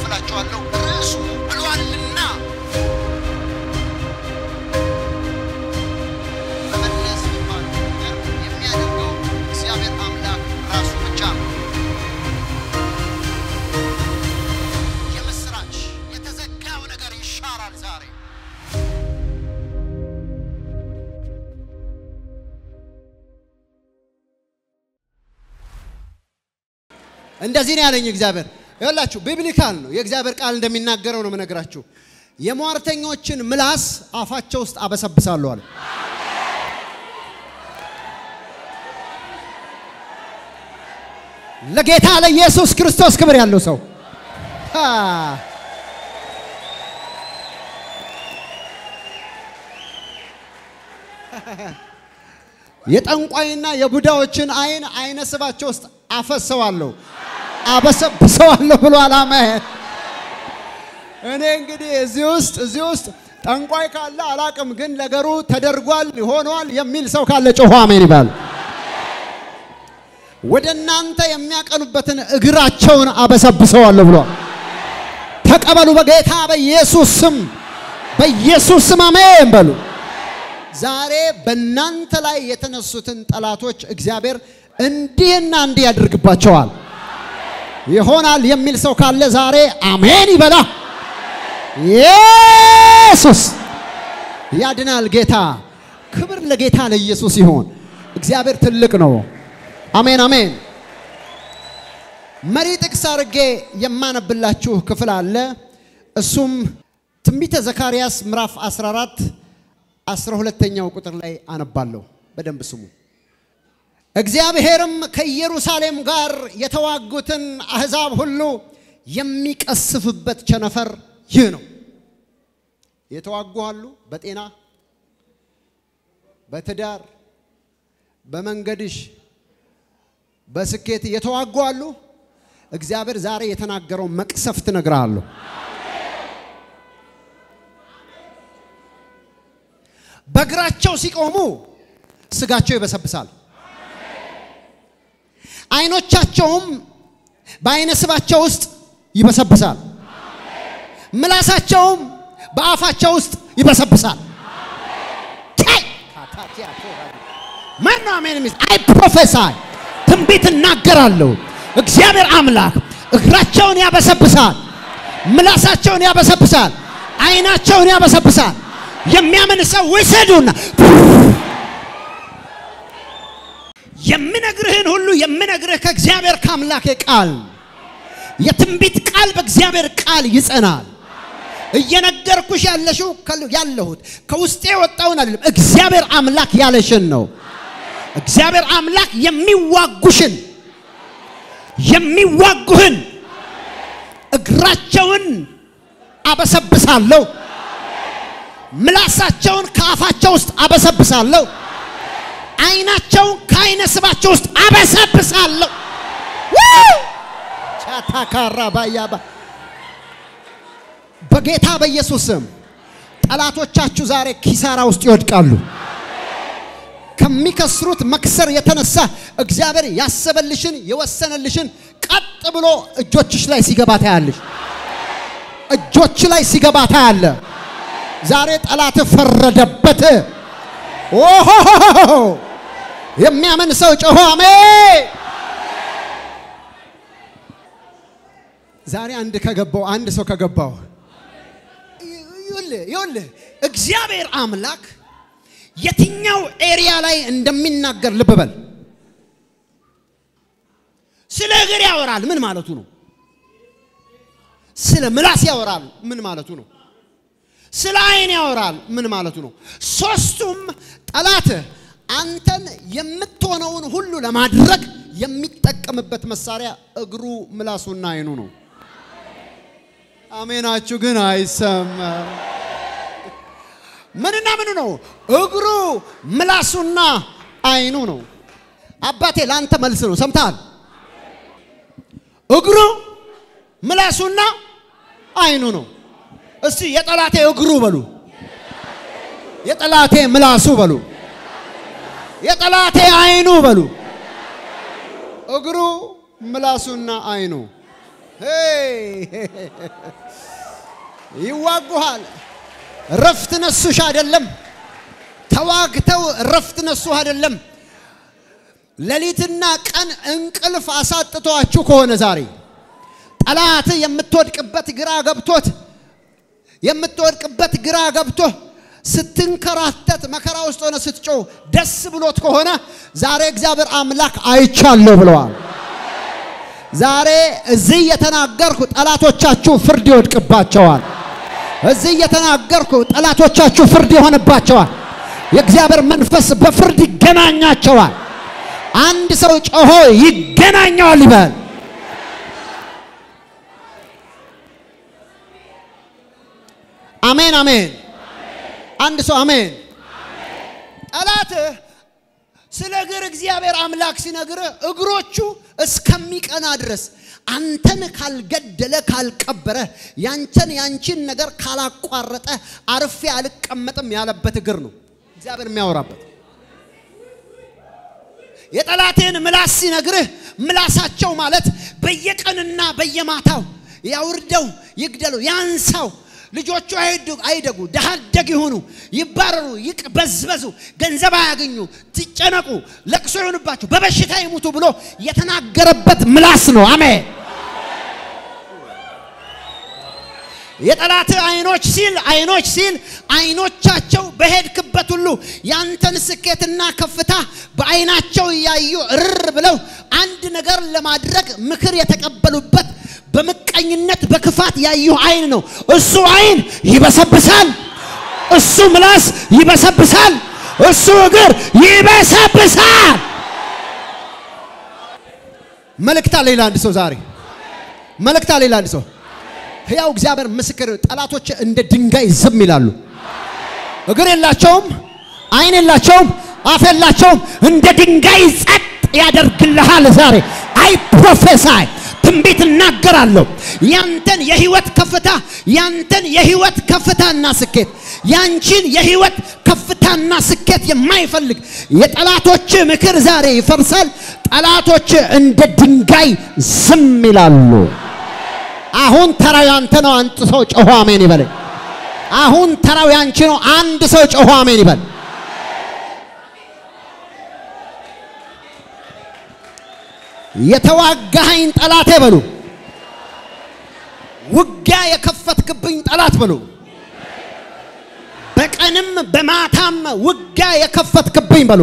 አካፍላችኋለሁ። ርዕሱ ብሏልና መመለስ የሚባለው ነገር የሚያደርገው እግዚአብሔር አምላክ ራሱ ብቻ ነው። የምስራች የተዘጋው ነገር ይሻራል ዛሬ። እንደዚህ ነው ያለኝ እግዚአብሔር። ይኸውላችሁ ቢብሊካል ነው የእግዚአብሔር ቃል እንደሚናገረው ነው የምነግራችሁ። የሟርተኞችን ምላስ አፋቸው ውስጥ አበሰብሳለሁ አለ። ለጌታ ለኢየሱስ ክርስቶስ ክብር ያለው ሰው አ የጠንቋይና የቡዳዎችን አይን አይነ ስባቸው ውስጥ አፈሰዋለሁ አበሰብሰዋለሁ ብሎ አላማ እኔ እንግዲህ እዚህ ውስጥ እዚህ ውስጥ ጠንቋይ ካለ አላቅም፣ ግን ነገሩ ተደርጓል ሆኗል የሚል ሰው ካለ ጮሆ አሜን ይባል። ወደ እናንተ የሚያቀኑበትን እግራቸውን አበሰብሰዋለሁ ብሏል። ተቀበሉ በጌታ በኢየሱስ ስም፣ በኢየሱስ ስም አሜን በሉ። ዛሬ በእናንተ ላይ የተነሱትን ጠላቶች እግዚአብሔር እንዲህና እንዲህ ያደርግባቸዋል። ይሆናል የሚል ሰው ካለ ዛሬ አሜን ይበላ። ኢየሱስ ያድናል። ጌታ ክብር ለጌታ ለኢየሱስ ይሆን። እግዚአብሔር ትልቅ ነው። አሜን አሜን። መሪ ጥቅስ አድርጌ የማነብላችሁ ክፍል አለ። እሱም ትንቢተ ዘካርያስ ምዕራፍ 14 አስራ ሁለተኛው ቁጥር ላይ አነባለሁ። በደንብ ስሙ። እግዚአብሔርም ከኢየሩሳሌም ጋር የተዋጉትን አሕዛብ ሁሉ የሚቀስፍበት ቸነፈር ይህ ነው። የተዋጉ አሉ። በጤና በትዳር በመንገድሽ በስኬት የተዋጉ አሉ። እግዚአብሔር ዛሬ የተናገረው መቅሰፍት እነግርሃለሁ። በእግራቸው ሲቆሙ ስጋቸው ይበሰብሳል። አይኖቻቸውም በአይነ ስባቸው ውስጥ ይበሰብሳል። ምላሳቸውም በአፋቸው ውስጥ ይበሰብሳል። ማን ነው አሜን የሚል? አይ ፕሮፌሳይ ትንቢት እናገራለሁ። እግዚአብሔር አምላክ እግራቸውን ያበሰብሳል፣ ምላሳቸውን ያበሰብሳል፣ አይናቸውን ያበሰብሳል። የሚያምን ሰው ውሰዱና የምነግርህን ሁሉ የምነግርህ ከእግዚአብሔር ከአምላኬ ቃል የትንቢት ቃል በእግዚአብሔር ቃል ይጸናል። እየነገርኩሽ ያለሽው ያለሁት ከውስጤ የወጣውን አይደለም፣ እግዚአብሔር አምላክ ያለሽን ነው። እግዚአብሔር አምላክ የሚዋጉሽን የሚዋጉህን እግራቸውን አበሰብሳለሁ፣ ምላሳቸውን ከአፋቸው ውስጥ አበሰብሳለሁ፣ አይናቸውን ከአይነ ስባቸው ውስጥ አበሰብሳለሁ። ቻታካራ ባያባ በጌታ በኢየሱስ ስም ጠላቶቻችሁ ዛሬ ኪሳራ ውስጥ ይወድቃሉ። ከሚከስሩት መክሰር የተነሳ እግዚአብሔር ያሰበልሽን የወሰነልሽን ቀጥ ብሎ እጆችሽ ላይ ሲገባ ታያለሽ። እጆች ላይ ሲገባ ታያለ። ዛሬ ጠላት ፈረደበት። ኦሆ የሚያምን ሰው ጮሆ አሜን። ዛሬ አንድ ከገባው አንድ ሰው ከገባው ይኸውልህ ይኸውልህ እግዚአብሔር አምላክ የትኛው ኤሪያ ላይ እንደሚናገር ልብ በል። ስለ እግር ያወራል፣ ምን ማለቱ ነው? ስለ ምላስ ያወራል፣ ምን ማለቱ ነው? ስለ አይን ያወራል፣ ምን ማለቱ ነው? ሶስቱም ጠላት አንተን የምትሆነውን ሁሉ ለማድረግ የሚጠቀምበት መሳሪያ እግሩ፣ ምላሱና አይኑ ነው። አሜናችሁ ግን አይሰማም። ምንና ምኑ ነው? እግሩ ምላሱና አይኑ ነው። አባቴ ለአንተ መልስ ነው። ሰምተሃል? እግሩ ምላሱና አይኑ ነው። እስቲ የጠላቴ እግሩ በሉ፣ የጠላቴ ምላሱ በሉ፣ የጠላቴ አይኑ በሉ። እግሩ ምላሱና አይኑ ይዋጉሃል። ረፍት ነሱሽ አይደለም። ተዋግተው ረፍት ነሱ አይደለም። ሌሊትና ቀን እንቅልፍ አሳጥቷችሁ ከሆነ ዛሬ ጠላት የምትወድቅበት ግራ ገብቶት የምትወድቅበት ግራ ገብቶ ስትንከራተት መከራ ውስጥ ሆነ ስትጮህ ደስ ብሎት ከሆነ ዛሬ እግዚአብሔር አምላክ አይቻለሁ ብለዋል። ዛሬ እዚህ የተናገርኩ ጠላቶቻችሁ ፍርድ ይወድቅባቸዋል። እዚህ የተናገርኩ ጠላቶቻችሁ ፍርድ ይሆንባቸዋል። የእግዚአብሔር መንፈስ በፍርድ ይገናኛቸዋል። አንድ ሰው ጮሆ ይገናኘዋል ይበል። አሜን አሜን። አንድ ሰው አሜን። ጠላትህ ስለ እግር እግዚአብሔር አምላክ ሲነግርህ እግሮቹ እስከሚቀና ድረስ አንተን ካልገደለ ካልቀበረ ያንተን ያንቺን ነገር ካላቋረጠ አርፌ አልቀመጥም ያለበት እግር ነው እግዚአብሔር የሚያወራበት። የጠላቴን ምላስ ሲነግርህ ምላሳቸው ማለት በየቀንና በየማታው ያውርደው፣ ይግደሉ፣ ያንሳው ልጆቹ አይደጉ፣ ድሃ አደግ ይሁኑ፣ ይባረሩ፣ ይቅበዝበዙ፣ ገንዘብ አያገኙ፣ ትጨነቁ፣ ለቅሶ ይሆንባቸው፣ በበሽታ ይሙቱ ብሎ የተናገረበት ምላስ ነው። አሜን። የጠላት አይኖች ሲል አይኖች ሲል አይኖቻቸው በሄድክበት ሁሉ ያንተን ስኬትና ከፍታ በአይናቸው እያዩ እርር ብለው አንድ ነገር ለማድረግ ምክር የተቀበሉበት በምቀኝነት በክፋት ያዩ አይን ነው። እሱ አይን ይበሰብሳል። እሱ ምላስ ይበሰብሳል። እሱ እግር ይበሰብሳል። መልእክታ ሌላ አንድ ሰው ዛሬ መልእክታ ሌላ አንድ ሰው ሕያው እግዚአብሔር ምስክር፣ ጠላቶች እንደ ድንጋይ ዝም ይላሉ። እግር የላቸውም፣ አይን የላቸውም፣ አፍ የላቸውም። እንደ ድንጋይ ጸጥ ያደርግልሃል። ዛሬ አይ ፕሮፌሳይ ትንቢት እናገራለሁ። ያንተን የህይወት ከፍታ ያንተን የህይወት ከፍታና ስኬት ያንቺን የህይወት ከፍታና ስኬት የማይፈልግ የጠላቶች ምክር ዛሬ ይፈርሳል። ጠላቶች እንደ ድንጋይ ዝም ይላሉ። አሁን ተራው ያንተ ነው። አንድ ሰው ጮሆ አሜን ይበል። አሁን ተራው ያንቺ ነው። አንድ ሰው ጮሆ አሜን ይበል። የተዋጋኸኝ ጠላቴ በሉ። ውጊያ የከፈትክብኝ ጠላት በሉ። በቀንም በማታም ውጊያ የከፈትክብኝ በሉ።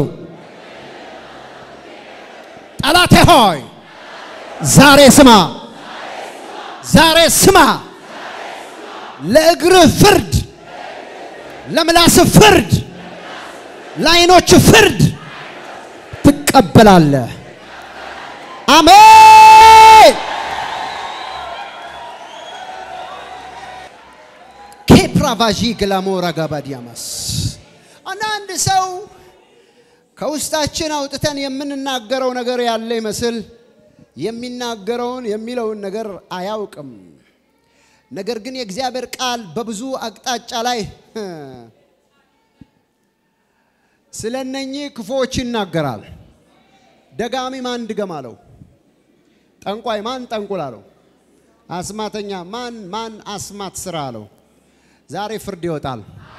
ጠላቴ ሆይ ዛሬ ስማ፣ ዛሬ ስማ። ለእግርህ ፍርድ፣ ለምላስ ፍርድ፣ ለዓይኖች ፍርድ ትቀበላለህ። አሜን። ኬፕራቫዢ ግላሞራ ጋባዲያማስ አንዳንድ ሰው ከውስጣችን አውጥተን የምንናገረው ነገር ያለ ይመስል የሚናገረውን የሚለውን ነገር አያውቅም። ነገር ግን የእግዚአብሔር ቃል በብዙ አቅጣጫ ላይ ስለ እነኚህ ክፉዎች ይናገራል። ደጋሚ ማን ድገም አለው? ጠንቋይ ማን ጠንቁል አለው? አስማተኛ ማን ማን አስማት ስራ አለው? ዛሬ ፍርድ ይወጣል።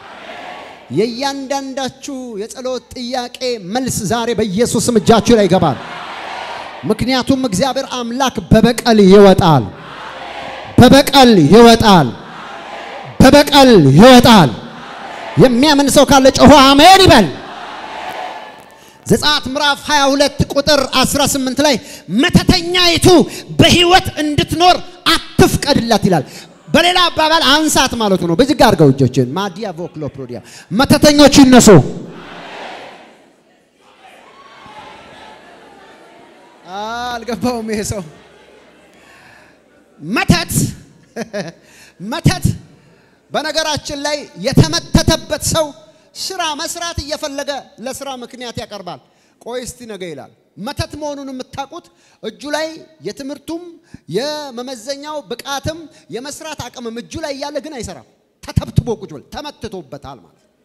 የእያንዳንዳችሁ የጸሎት ጥያቄ መልስ ዛሬ በኢየሱስም እጃችሁ ላይ ይገባል። ምክንያቱም እግዚአብሔር አምላክ በበቀል ይወጣል፣ በበቀል ይወጣል፣ በበቀል ይወጣል። የሚያምን ሰው ካለ ጮሆ አሜን ይበል። ዘጸአት ምዕራፍ 22 ቁጥር 18 ላይ መተተኛይቱ በሕይወት እንድትኖር አትፍቀድላት ይላል። በሌላ አባባል አንሳት ማለቱ ነው። በዚህ ጋር አድርገው እጆችን ማዲያ ቮክሎ ፕሮዲያ መተተኞች ይነሱ። አልገባውም ይሄ ሰው መተት መተት በነገራችን ላይ የተመተተበት ሰው ስራ መስራት እየፈለገ ለስራ ምክንያት ያቀርባል። ቆይ እስቲ ነገ ይላል። መተት መሆኑን የምታውቁት እጁ ላይ የትምህርቱም የመመዘኛው ብቃትም የመስራት አቅምም እጁ ላይ እያለ ግን አይሰራም። ተተብትቦ ቁጭ ብሎ ተመትቶበታል ማለት ነው።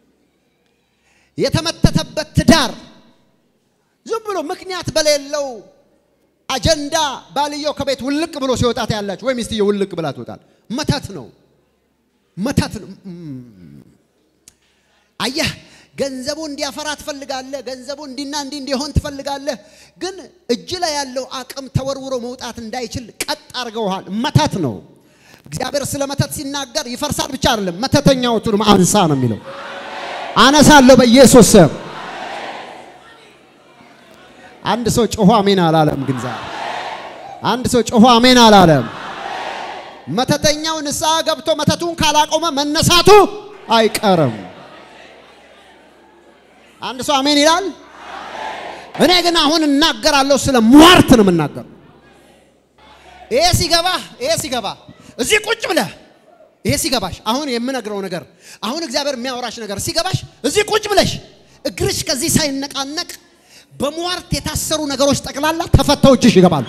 የተመተተበት ትዳር ዝም ብሎ ምክንያት በሌለው አጀንዳ ባልየው ከቤት ውልቅ ብሎ ሲወጣ ታያላችሁ፣ ወይ ሚስትየው ውልቅ ብላ ትወጣል። መተት ነው፣ መተት ነው። እም። አየህ ገንዘቡ እንዲያፈራ ትፈልጋለህ። ገንዘቡ እንዲና እንዲ እንዲሆን ትፈልጋለህ። ግን እጅ ላይ ያለው አቅም ተወርውሮ መውጣት እንዳይችል ቀጥ አድርገውሃል። መተት ነው። እግዚአብሔር ስለ መተት ሲናገር ይፈርሳል ብቻ አይደለም፣ መተተኛዎቹንም አንሳ ነው የሚለው። አነሳለሁ በኢየሱስ ስም። አንድ ሰው ጮሆ አሜን አላለም። ግን ዛሬ አንድ ሰው ጮሆ አሜን አላለም። መተተኛው ንስሐ ገብቶ መተቱን ካላቆመ መነሳቱ አይቀርም። አንድ ሰው አሜን ይላል። እኔ ግን አሁን እናገራለሁ፣ ስለ ሟርት ነው የምናገረው። ይሄ ሲገባ ይሄ ሲገባ እዚህ ቁጭ ብለህ ይሄ ሲገባሽ አሁን የምነግረው ነገር አሁን እግዚአብሔር የሚያወራሽ ነገር ሲገባሽ እዚህ ቁጭ ብለሽ እግርሽ ከዚህ ሳይነቃነቅ በሟርት የታሰሩ ነገሮች ጠቅላላ ተፈተው እጅሽ ይገባሉ።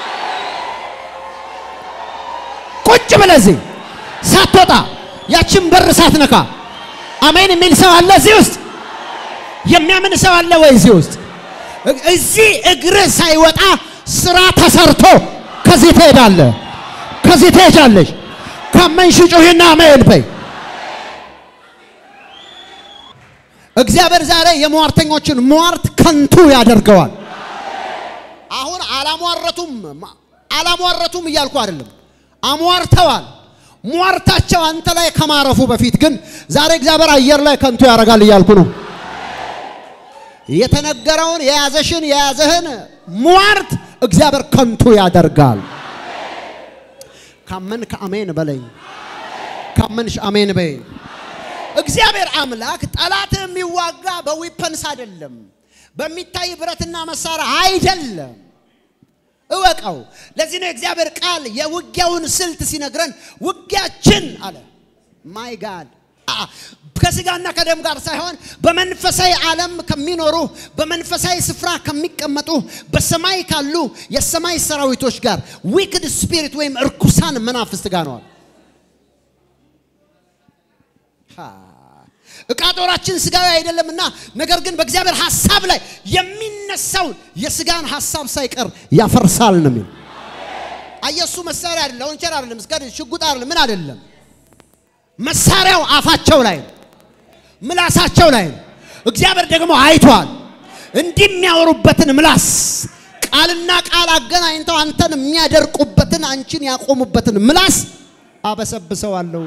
ቁጭ ብለህ እዚህ ሳትወጣ ያችን በር ሳትነካ አሜን የሚል ሰው አለ እዚህ ውስጥ የሚያምን ሰው አለ ወይ እዚህ ውስጥ? እዚህ እግርህ ሳይወጣ ስራ ተሰርቶ ከዚህ ትሄዳለህ፣ ከዚህ ትሄጃለሽ። ካመንሽ ጩሂና አሜን በይ። እግዚአብሔር ዛሬ የሟርተኞችን ሟርት ከንቱ ያደርገዋል። አሁን አላሟረቱም አላሟረቱም እያልኩ አይደለም፣ አሟርተዋል። ሟርታቸው አንተ ላይ ከማረፉ በፊት ግን ዛሬ እግዚአብሔር አየር ላይ ከንቱ ያደርጋል እያልኩ ነው። የተነገረውን የያዘሽን የያዘህን ሟርት እግዚአብሔር ከንቱ ያደርጋል። ካመን ከአሜን በለኝ። ካመንሽ አሜን በይ። እግዚአብሔር አምላክ ጠላት የሚዋጋ በዊፐንስ አይደለም፣ በሚታይ ብረትና መሳሪያ አይደለም። እወቀው። ለዚህ ነው የእግዚአብሔር ቃል የውጊያውን ስልት ሲነግረን ውጊያችን አለ ማይ ጋድ ከስጋና ከደም ጋር ሳይሆን በመንፈሳዊ ዓለም ከሚኖሩ በመንፈሳዊ ስፍራ ከሚቀመጡ በሰማይ ካሉ የሰማይ ሰራዊቶች ጋር ዊክድ ስፒሪት ወይም እርኩሳን መናፍስት ጋር ነዋል። እቃ ጦራችን ስጋዊ አይደለምና፣ ነገር ግን በእግዚአብሔር ሐሳብ ላይ የሚነሳውን የስጋን ሐሳብ ሳይቀር ያፈርሳል ነው የሚል። አየሱ መሳሪያ አይደለም፣ ወንቸር አይደለም፣ እስከ ሽጉጥ አይደለም፣ ምን አይደለም። መሳሪያው አፋቸው ላይ ነው፣ ምላሳቸው ላይ ነው። እግዚአብሔር ደግሞ አይቷል። እንዲህ የሚያወሩበትን ምላስ ቃልና ቃል አገናኝተው አንተን የሚያደርቁበትን አንቺን ያቆሙበትን ምላስ አበሰብሰዋለሁ።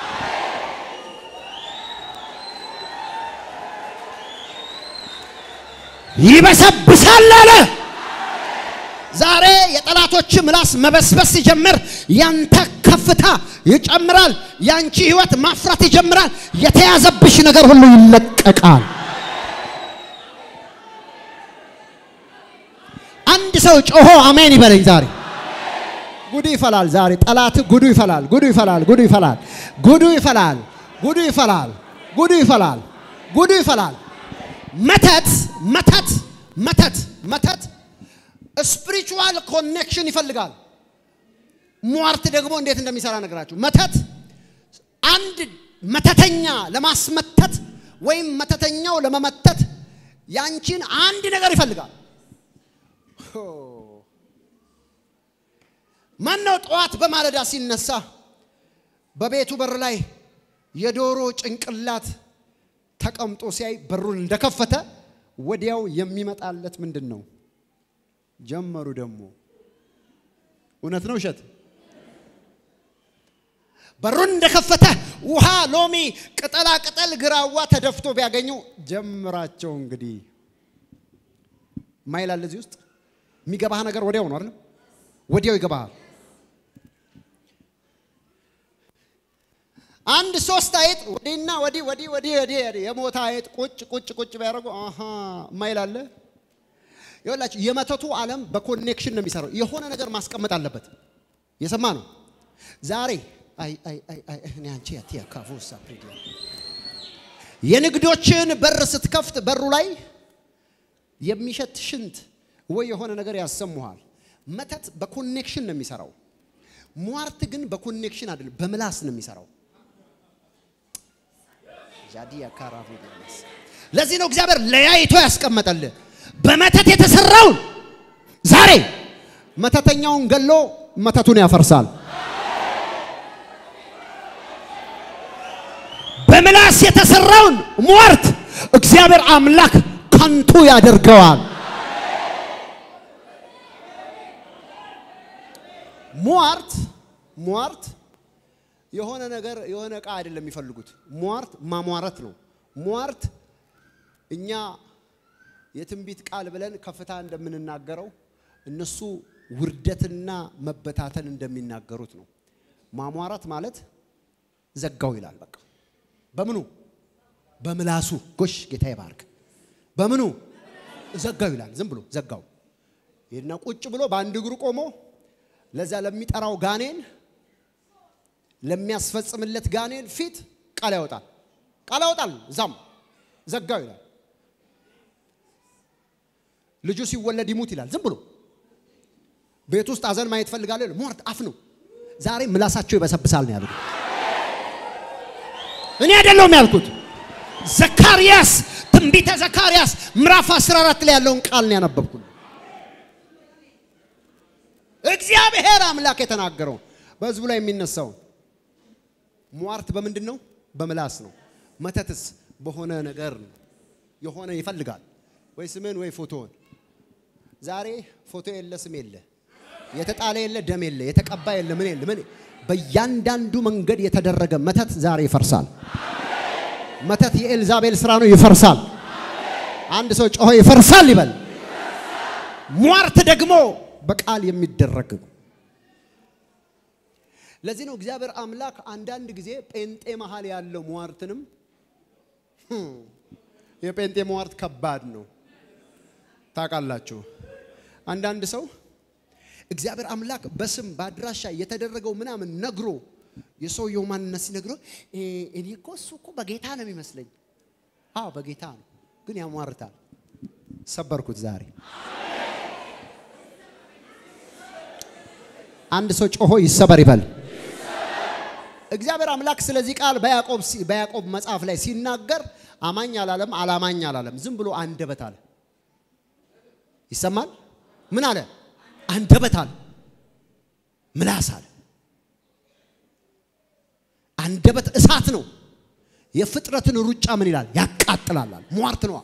ይበሰብሳል አለ። ዛሬ የጠላቶች ምላስ መበስበስ ሲጀምር ያንተ ከፍታ ይጨምራል። ያንቺ ህይወት ማፍራት ይጀምራል። የተያዘብሽ ነገር ሁሉ ይለቀቃል። አንድ ሰው ጮሆ አሜን ይበለኝ። ዛሬ ጉዱ ይፈላል። ዛሬ ጠላት ጉዱ ይፈላል። ጉዱ ይፈላል። ጉዱ ይፈላል። ጉዱ ይፈላል። ጉዱ ይፈላል። ጉዱ ይፈላል። ጉዱ ይፈላል። መተት መተት መተት መተት ስፒሪቹዋል ኮኔክሽን ይፈልጋል። ሟርት ደግሞ እንዴት እንደሚሰራ ነገራችሁ። መተት አንድ መተተኛ ለማስመተት ወይም መተተኛው ለመመተት ያንቺን አንድ ነገር ይፈልጋል። ማነው ጠዋት በማለዳ ሲነሳ በቤቱ በር ላይ የዶሮ ጭንቅላት ተቀምጦ ሲያይ በሩን እንደከፈተ ወዲያው የሚመጣለት ምንድን ነው? ጀመሩ ደግሞ እውነት ነው ውሸት? በሩን እንደከፈተ ውሃ፣ ሎሚ፣ ቅጠላ ቅጠል፣ ግራዋ ተደፍቶ ቢያገኙ ጀምራቸው እንግዲህ ማይላል እዚህ ውስጥ የሚገባህ ነገር ወዲያው ነው አይደል? ወዲያው ይገባሃል። አንድ ሶስት አይጥ ወዲህና ወዲህ ወዲህ ወዲህ ወዲህ የሞተ አይጥ ቁጭ ቁጭ ቁጭ ቢያደርጉ አሃ ማይላለ ይኸውላችሁ የመተቱ ዓለም በኮኔክሽን ነው የሚሰራው። የሆነ ነገር ማስቀመጥ አለበት። የሰማ ነው ዛሬ አይ አይ አይ አይ እኔ አንቺ ያቲያ ካፉሳ ፕሪዲያ የንግዶችን በር ስትከፍት በሩ ላይ የሚሸት ሽንት ወይ የሆነ ነገር ያሰሙሃል። መተት በኮኔክሽን ነው የሚሰራው። ሟርት ግን በኮኔክሽን አይደለም፣ በምላስ ነው የሚሰራው። ጃዲያ ካራፉ ለዚህ ነው እግዚአብሔር ለያይቶ ያስቀመጠልህ በመተት የተሰራውን ዛሬ መተተኛውን ገሎ መተቱን ያፈርሳል። በምላስ የተሰራውን ሟርት እግዚአብሔር አምላክ ከንቱ ያደርገዋል። ሟርት ሟርት የሆነ ነገር የሆነ ዕቃ አይደለም የሚፈልጉት። ሟርት ማሟረት ነው። ሟርት እኛ የትንቢት ቃል ብለን ከፍታ እንደምንናገረው እነሱ ውርደትና መበታተን እንደሚናገሩት ነው። ማሟረት ማለት ዘጋው ይላል። በቃ በምኑ በምላሱ ጎሽ ጌታ ይባርክ። በምኑ ዘጋው ይላል። ዝም ብሎ ዘጋው ይህና ቁጭ ብሎ በአንድ እግሩ ቆሞ ለዛ ለሚጠራው ጋኔን ለሚያስፈጽምለት ጋኔን ፊት ቃል ያወጣል። ቃል ያወጣል። እዛም ዘጋው ይላል። ልጁ ሲወለድ ይሙት ይላል። ዝም ብሎ ቤት ውስጥ አዘን ማየት ፈልጋለሁ። ሟርት አፍ ነው። ዛሬ ምላሳቸው ይበሰብሳል ነው ያሉት። እኔ አይደለሁም ያልኩት። ዘካርያስ ትንቢተ ዘካርያስ ምዕራፍ 14 ላይ ያለውን ቃል ነው ያነበብኩት። እግዚአብሔር አምላክ የተናገረው በህዝቡ ላይ የሚነሳው ሟርት በምንድን ነው? በምላስ ነው። መተትስ በሆነ ነገር ነው። የሆነ ይፈልጋል ወይ ስምን ወይ ፎቶውን። ዛሬ ፎቶ የለ ስም የለ የተጣለ የለ ደም የለ የተቀባ የለ ምን የለ ምን በእያንዳንዱ መንገድ የተደረገ መተት ዛሬ ይፈርሳል። መተት የኤልዛቤል ስራ ነው፣ ይፈርሳል። አንድ ሰው ጮሆ ይፈርሳል ይበል። ሟርት ደግሞ በቃል የሚደረግ ነው። ለዚህ ነው እግዚአብሔር አምላክ አንዳንድ ጊዜ ጴንጤ መሃል ያለው ሟርትንም የጴንጤ ሟርት ከባድ ነው ታውቃላችሁ። አንዳንድ ሰው እግዚአብሔር አምላክ በስም በአድራሻ የተደረገው ምናምን ነግሮ የሰውየው ማንነት ሲነግረው እኔ እኮ እሱ እኮ በጌታ ነው የሚመስለኝ። አዎ በጌታ ነው፣ ግን ያሟርታል። ሰበርኩት ዛሬ። አንድ ሰው ጮሆ ይሰበር ይበል። እግዚአብሔር አምላክ ስለዚህ ቃል በያዕቆብ በያዕቆብ መጽሐፍ ላይ ሲናገር አማኝ አላለም፣ አላማኝ አላለም። ዝም ብሎ አንደበት አለ። ይሰማል። ምን አለ? አንደበት አለ፣ ምላስ አለ። አንደበት እሳት ነው። የፍጥረትን ሩጫ ምን ይላል? ያቃጥላል። ሟርት ነዋ።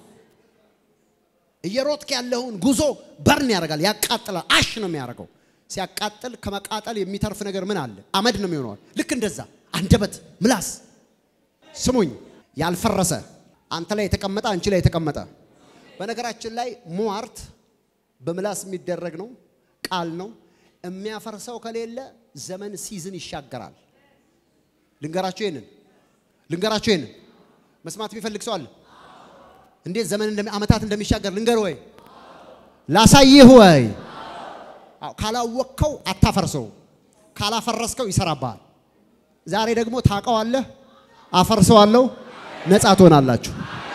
እየሮጥክ ያለውን ጉዞ በርን ያደርጋል፣ ያቃጥላል። አሽ ነው የሚያደርገው። ሲያቃጥል ከመቃጠል የሚተርፍ ነገር ምን አለ? አመድ ነው የሚሆነው። ልክ እንደዛ አንደበት፣ ምላስ። ስሙኝ፣ ያልፈረሰ አንተ ላይ የተቀመጠ አንቺ ላይ የተቀመጠ በነገራችን ላይ ሟርት በምላስ የሚደረግ ነው፣ ቃል ነው። የሚያፈርሰው ከሌለ ዘመን ሲዝን ይሻገራል። ልንገራችሁ ይሄንን ልንገራችሁ ይሄንን መስማት የሚፈልግ ሰው አለ? እንዴት ዘመን እንደሚ ዓመታት እንደሚሻገር ልንገር ወይ ላሳይህ ወይ? አዎ፣ ካላወቅከው አታፈርሰው፣ ካላፈረስከው ይሰራብሃል። ዛሬ ደግሞ ታውቀዋለህ፣ አፈርሰዋለሁ፣ ነፃ ትሆናላችሁ።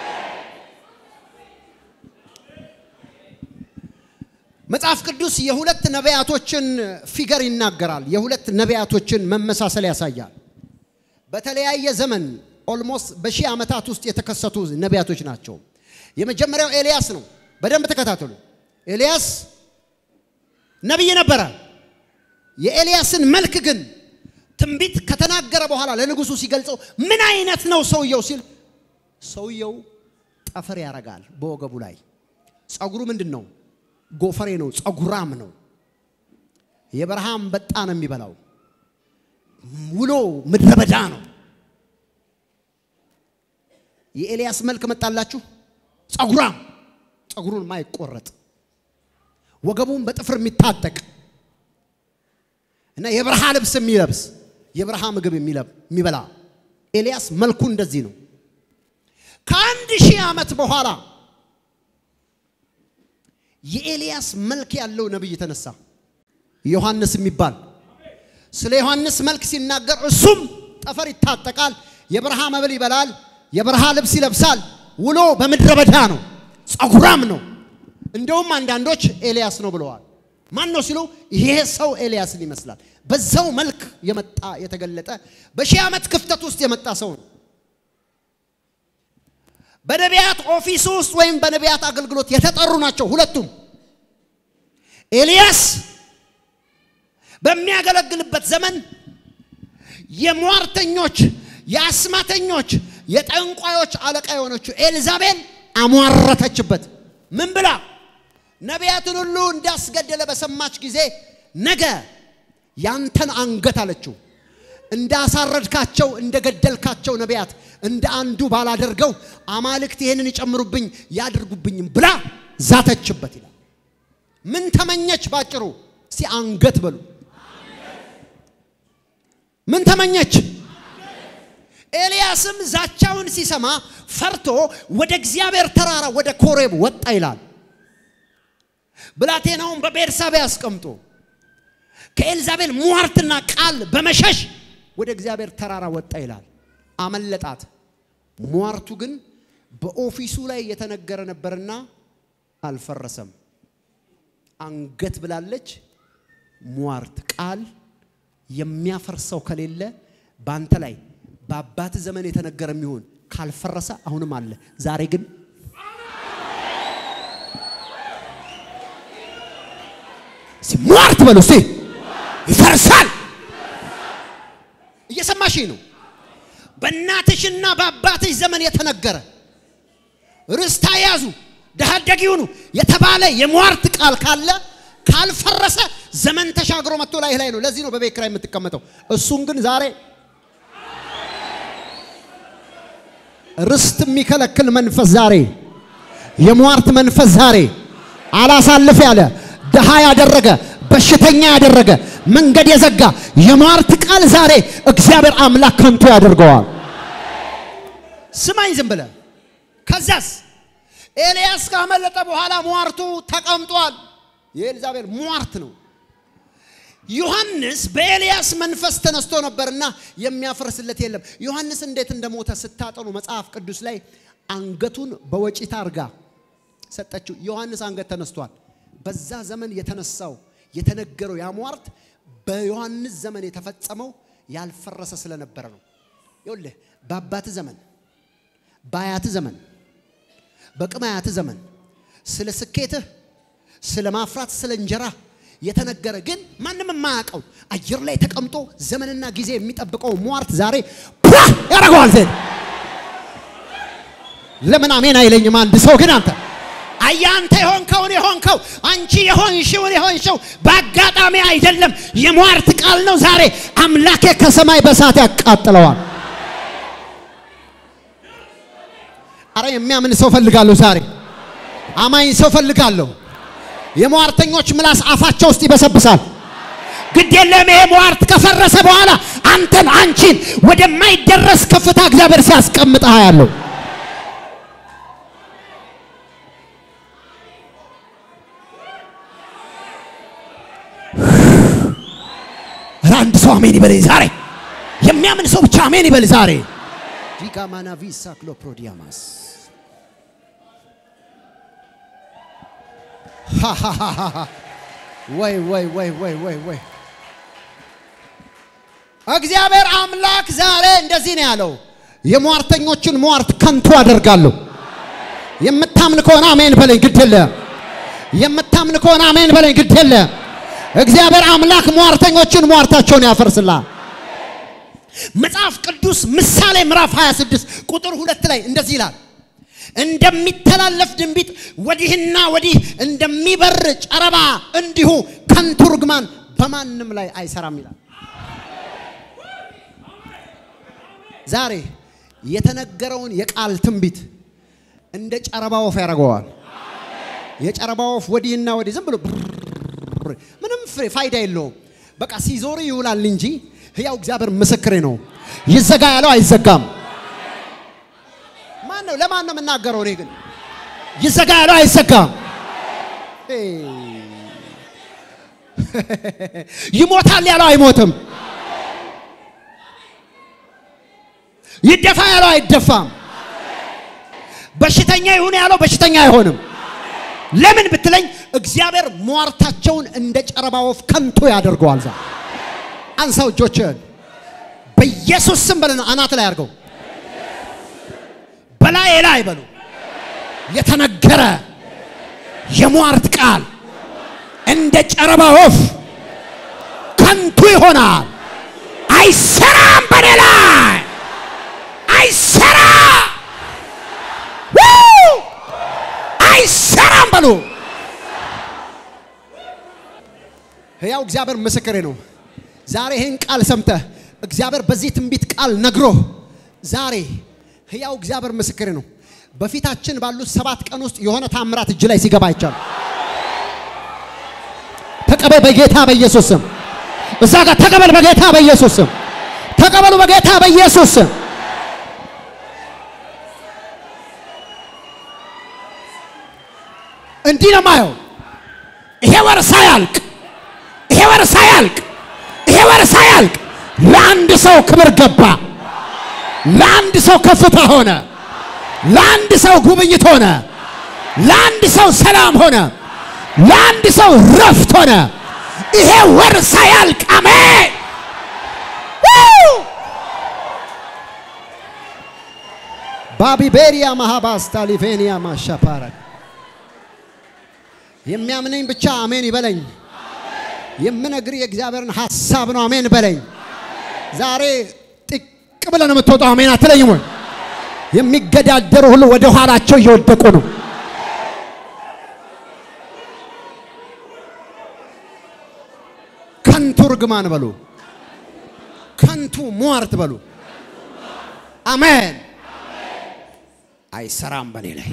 መጽሐፍ ቅዱስ የሁለት ነቢያቶችን ፊገር ይናገራል። የሁለት ነቢያቶችን መመሳሰል ያሳያል። በተለያየ ዘመን ኦልሞስት በሺህ ዓመታት ውስጥ የተከሰቱ ነቢያቶች ናቸው። የመጀመሪያው ኤልያስ ነው። በደንብ ተከታተሉ። ኤልያስ ነቢይ ነበረ። የኤልያስን መልክ ግን ትንቢት ከተናገረ በኋላ ለንጉሱ ሲገልጸው ምን አይነት ነው ሰውየው ሲል ሰውየው ጠፈር ያረጋል በወገቡ ላይ ጸጉሩ ምንድን ነው? ጎፈሬ ነው። ጸጉራም ነው። የበረሃ አንበጣ ነው የሚበላው። ውሎ ምድረ በዳ ነው። የኤልያስ መልክ መጣላችሁ። ጸጉራም፣ ጸጉሩን ማይቆረጥ ወገቡን በጥፍር የሚታጠቅ እና የበረሃ ልብስ የሚለብስ የበረሃ ምግብ የሚበላ ኤልያስ መልኩ እንደዚህ ነው። ከአንድ ሺህ ዓመት በኋላ የኤልያስ መልክ ያለው ነቢይ ተነሳ። ዮሐንስ የሚባል ስለ ዮሐንስ መልክ ሲናገር እሱም ጠፈር ይታጠቃል፣ የበረሃ መብል ይበላል፣ የበረሃ ልብስ ይለብሳል። ውሎ በምድረ በዳ ነው፣ ጸጉራም ነው። እንደውም አንዳንዶች ኤልያስ ነው ብለዋል። ማን ነው ሲሉ ይሄ ሰው ኤልያስን ይመስላል። በዛው መልክ የመጣ የተገለጠ በሺህ ዓመት ክፍተት ውስጥ የመጣ ሰው ነው። በነቢያት ኦፊስ ውስጥ ወይም በነቢያት አገልግሎት የተጠሩ ናቸው ሁለቱም። ኤልያስ በሚያገለግልበት ዘመን የሟርተኞች፣ የአስማተኞች፣ የጠንቋዮች አለቃ የሆነችው ኤልዛቤል አሟረተችበት። ምን ብላ? ነቢያትን ሁሉ እንዳስገደለ በሰማች ጊዜ ነገ ያንተን አንገት አለችው እንዳሳረድካቸው እንደገደልካቸው ነቢያት እንደ አንዱ ባላደርገው አማልክት ይህንን ይጨምሩብኝ ያድርጉብኝም ብላ ዛተችበት ይላል። ምን ተመኘች? ባጭሩ እስቲ አንገት በሉ። ምን ተመኘች? ኤልያስም ዛቻውን ሲሰማ ፈርቶ ወደ እግዚአብሔር ተራራ ወደ ኮሬብ ወጣ ይላል። ብላቴናውን በቤርሳቤ አስቀምጦ ከኤልዛቤል ሟርትና ቃል በመሸሽ ወደ እግዚአብሔር ተራራ ወጣ ይላል። አመለጣት። ሟርቱ ግን በኦፊሱ ላይ የተነገረ ነበርና አልፈረሰም። አንገት ብላለች። ሟርት ቃል የሚያፈርሰው ከሌለ በአንተ ላይ በአባት ዘመን የተነገረ የሚሆን ካልፈረሰ አሁንም አለ። ዛሬ ግን ሟርት በሉ እስቲ ይፈርሳል። እየሰማሽ ነው። በእናትሽና በአባትሽ ዘመን የተነገረ ርስታ ያዙ ድሃ አደግ ይሁኑ የተባለ የሟርት ቃል ካለ ካልፈረሰ ዘመን ተሻግሮ መጥቶ ላይ ላይ ነው። ለዚህ ነው በቤት ኪራይ የምትቀመጠው። እሱን ግን ዛሬ ርስት የሚከለክል መንፈስ ዛሬ የሟርት መንፈስ ዛሬ አላሳልፍ ያለ ድሃ ያደረገ በሽተኛ ያደረገ መንገድ የዘጋ የሟርት ቃል ዛሬ እግዚአብሔር አምላክ ከንቱ ያደርገዋል። ስማኝ ዝም ብለህ ከዛስ ኤልያስ ካመለጠ በኋላ ሟርቱ ተቀምጧል። የኤልዛቤል ሟርት ነው። ዮሐንስ በኤልያስ መንፈስ ተነስቶ ነበርና የሚያፈርስለት የለም። ዮሐንስ እንዴት እንደሞተ ስታጠኑ መጽሐፍ ቅዱስ ላይ አንገቱን በወጪት አርጋ ሰጠችው። ዮሐንስ አንገት ተነስቷል። በዛ ዘመን የተነሳው የተነገረው ያ ሟርት በዮሐንስ ዘመን የተፈጸመው ያልፈረሰ ስለነበረ ነው። ይኸውልህ በአባት ዘመን በአያት ዘመን በቅማያት ዘመን ስለ ስኬትህ፣ ስለ ማፍራት፣ ስለ እንጀራ የተነገረ ግን ማንም የማያውቀው አየር ላይ ተቀምጦ ዘመንና ጊዜ የሚጠብቀው ሟርት ዛሬ ፓ ያደርገዋል። ዜን ለምን አሜን አይለኝም? አንድ ሰው ግን አንተ አያንተ የሆንከውን የሆንከው አንቺ የሆንሽውን የሆንሽው በአጋጣሚ አይደለም፣ የሟርት ቃል ነው። ዛሬ አምላኬ ከሰማይ በሳት ያቃጥለዋል። አረ የሚያምን ሰው ፈልጋለሁ። ዛሬ አማኝ ሰው ፈልጋለሁ። የሟርተኞች ምላስ አፋቸው ውስጥ ይበሰብሳል። ግድ የለም ይሄ ሟርት ከፈረሰ በኋላ አንተን አንቺን ወደማይደረስ ከፍታ እግዚአብሔር ሲያስቀምጥህ ያለው አንድ ሰው አሜን ይበል ዛሬ። የሚያምን ሰው ብቻ አሜን ይበል ዛሬ። ዲጋማና ቪሳ ክሎፕሮዲያማስ ወይ ወይ ወይ ወይ ወይ ወይ እግዚአብሔር አምላክ ዛሬ እንደዚህ ነው ያለው፣ የሟርተኞችን ሟርት ከንቱ አደርጋለሁ። የምታምን ከሆነ አሜን በለኝ፣ ግድ የለም። የምታምን ከሆነ አሜን በለኝ፣ ግድ የለም። እግዚአብሔር አምላክ ሟርተኞችን ሟርታቸውን ያፈርስላል። መጽሐፍ ቅዱስ ምሳሌ ምዕራፍ 26 ቁጥር ሁለት ላይ እንደዚህ ይላል እንደሚተላለፍ ድንቢጥ ወዲህና ወዲህ እንደሚበር ጨረባ እንዲሁ ከንቱ ርግማን በማንም ላይ አይሰራም ይላል። ዛሬ የተነገረውን የቃል ትንቢት እንደ ጨረባ ወፍ ያደርገዋል። የጨረባ ወፍ ወዲህና ወዲህ ዝም ብሎ ምንም ፍሬ ፋይዳ የለውም። በቃ ሲዞር ይውላል እንጂ ሕያው እግዚአብሔር ምስክሬ ነው። ይዘጋ ያለው አይዘጋም። ማን ነው? ለማን ነው የምናገረው? እኔ ግን ይዘጋ ያለው አይዘጋም። ይሞታል ያለው አይሞትም። ይደፋ ያለው አይደፋም። በሽተኛ ይሁን ያለው በሽተኛ አይሆንም። ለምን ብትለኝ እግዚአብሔር ሟርታቸውን እንደ ጨረባ ወፍ ከንቱ ያደርገዋል። ዛ አንሳው እጆችህን በኢየሱስ ስም በለን አናት ላይ አድርገው በላይ ላይ በሉ የተነገረ የሟርት ቃል እንደ ጨረባ ወፍ ከንቱ ይሆናል። አይሰራም በኔ ላይ አይሰራ አይሰራም በሉ። ሕያው እግዚአብሔር ምስክሬ ነው። ዛሬ ይህን ቃል ሰምተህ እግዚአብሔር በዚህ ትንቢት ቃል ነግሮ ዛሬ ሕያው እግዚአብሔር ምስክሬ ነው። በፊታችን ባሉት ሰባት ቀን ውስጥ የሆነ ታምራት እጅ ላይ ሲገባ አይቻልም። ተቀበል በጌታ በኢየሱስ ስም። እዛ ጋር ተቀበል በጌታ በኢየሱስ ስም። ተቀበሉ በጌታ በኢየሱስ ስም። እንዲህ ነው የማየው። ይሄ ወር ሳያልቅ ይሄ ወር ሳያልቅ ይሄ ወር ሳያልቅ ለአንድ ሰው ክብር ገባ፣ ለአንድ ሰው ከፍታ ሆነ፣ ለአንድ ሰው ጉብኝት ሆነ፣ ለአንድ ሰው ሰላም ሆነ፣ ለአንድ ሰው ረፍት ሆነ። ይሄ ወር ሳያልቅ አሜን። ባቢቤሪያ ማሃባስ ታሊፌኒያ ማሻፓራ የሚያምነኝ ብቻ አሜን ይበለኝ። የምነግር የእግዚአብሔርን ሐሳብ ነው። አሜን በለኝ። ዛሬ ጥቅ ብለን የምትወጣው አሜን አትለኝም ወይ? የሚገዳደሩ ሁሉ ወደ ኋላቸው እየወደቁ ነው። ከንቱ ርግማን በሉ፣ ከንቱ ሟርት በሉ። አሜን። አይሰራም በኔ ላይ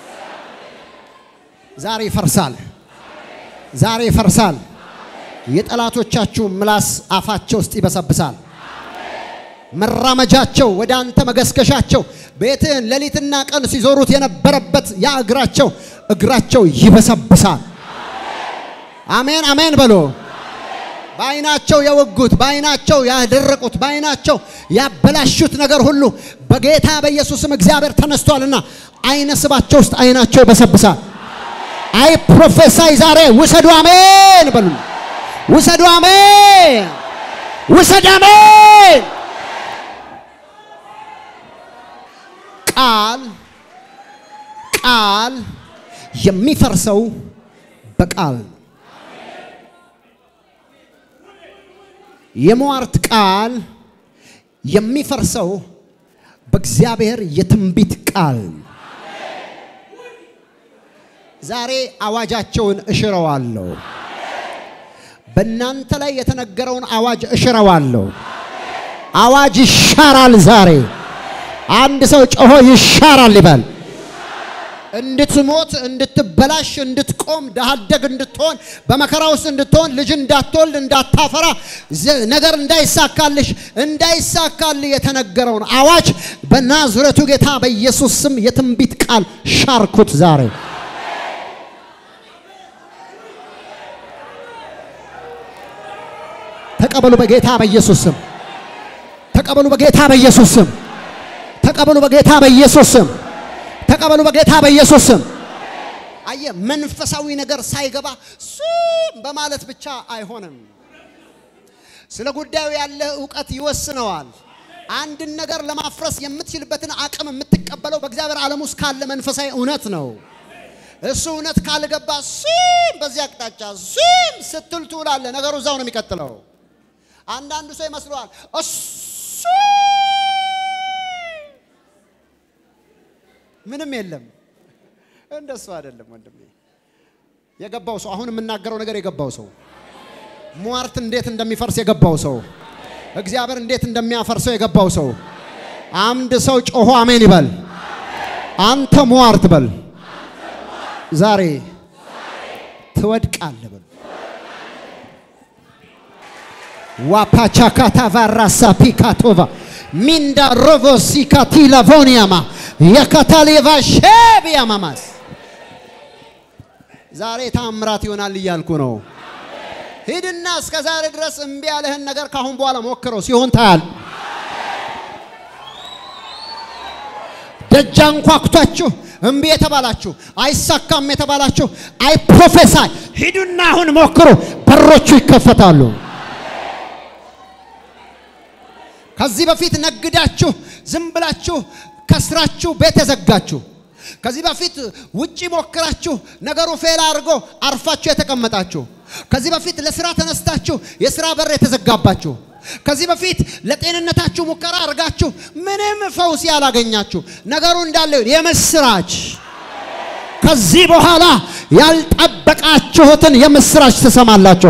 ዛሬ ይፈርሳል። ዛሬ ይፈርሳል። የጠላቶቻችሁ ምላስ አፋቸው ውስጥ ይበሰብሳል። መራመጃቸው ወደ አንተ መገስገሻቸው ቤትህን ሌሊትና ቀን ሲዞሩት የነበረበት ያ እግራቸው እግራቸው ይበሰብሳል። አሜን አሜን በሎ በዓይናቸው የወጉት በዓይናቸው ያደረቁት በዓይናቸው ያበላሹት ነገር ሁሉ በጌታ በኢየሱስም እግዚአብሔር ተነስቷልና ዓይነ ስባቸው ውስጥ ዓይናቸው ይበሰብሳል። አይ ፕሮፌሳይ ዛሬ ውሰዱ አሜን በሉ። ውሰዱ አሜን፣ ውሰድ አሜን። ቃል ቃል የሚፈርሰው በቃል ነው። የሟርት ቃል የሚፈርሰው በእግዚአብሔር የትንቢት ቃል ነው። ዛሬ አዋጃቸውን እሽረዋለሁ። በእናንተ ላይ የተነገረውን አዋጅ እሽረዋለሁ። አዋጅ ይሻራል ዛሬ። አንድ ሰው ጮሆ ይሻራል ይበል። እንድትሞት፣ እንድትበላሽ፣ እንድትቆም፣ ድሃ አደግ እንድትሆን፣ በመከራ ውስጥ እንድትሆን፣ ልጅ እንዳትወልድ፣ እንዳታፈራ፣ ነገር እንዳይሳካልሽ፣ እንዳይሳካልህ የተነገረውን አዋጅ በናዝሬቱ ጌታ በኢየሱስ ስም የትንቢት ቃል ሻርኩት ዛሬ። ተቀበሉ በጌታ በኢየሱስ ስም። ተቀበሉ በጌታ በኢየሱስ ስም። ተቀበሉ በጌታ በኢየሱስ ስም። ተቀበሉ በጌታ በኢየሱስ ስም። አየ መንፈሳዊ ነገር ሳይገባ ሱም በማለት ብቻ አይሆንም። ስለ ጉዳዩ ያለ እውቀት ይወስነዋል። አንድን ነገር ለማፍረስ የምትችልበትን አቅም የምትቀበለው በእግዚአብሔር ዓለም ውስጥ ካለ መንፈሳዊ እውነት ነው። እሱ እውነት ካልገባ ሱም በዚህ አቅጣጫ ሱም ስትል ትውላለህ። ነገሩ እዛው ነው የሚቀጥለው። አንዳንዱ ሰው ይመስለዋል እሱ ምንም የለም። እንደሱ አይደለም ወንድሜ። የገባው ሰው አሁን የምናገረው ነገር የገባው ሰው ሟርት እንዴት እንደሚፈርስ የገባው ሰው እግዚአብሔር እንዴት እንደሚያፈርሰው የገባው ሰው አንድ ሰው ጮሆ አሜን ይበል። አንተ ሟርት በል ዛሬ ትወድቃለህ በል። ዋፓቻካታ ቫራሳ ፒካቶቫ ሚንዳ ሮቮሲ ካቲላ ቮኒያማ የካታሌቫ ሼቢያማማስ ዛሬ ታምራት ይሆናል እያልኩ ነው። ሂድና እስከ ዛሬ ድረስ እምቢ ያለህን ነገር ካሁን በኋላ ሞክረው፣ ሲሆን ታያል። ደጅ አንኳኩታችሁ እምቢ የተባላችሁ አይሳካም የተባላችሁ አይ ፕሮፌሳይ ሂዱና አሁን ሞክሩ፣ በሮቹ ይከፈታሉ። ከዚህ በፊት ነግዳችሁ ዝም ብላችሁ ከስራችሁ ቤት የዘጋችሁ ከዚህ በፊት ውጪ ሞክራችሁ ነገሩ ፌል አድርጎ አርፋችሁ የተቀመጣችሁ ከዚህ በፊት ለስራ ተነስታችሁ የስራ በር የተዘጋባችሁ ከዚህ በፊት ለጤንነታችሁ ሙከራ አድርጋችሁ ምንም ፈውስ ያላገኛችሁ ነገሩ እንዳለ ይሁን። የምስራች ከዚህ በኋላ ያልጠበቃችሁትን የምስራች ትሰማላችሁ።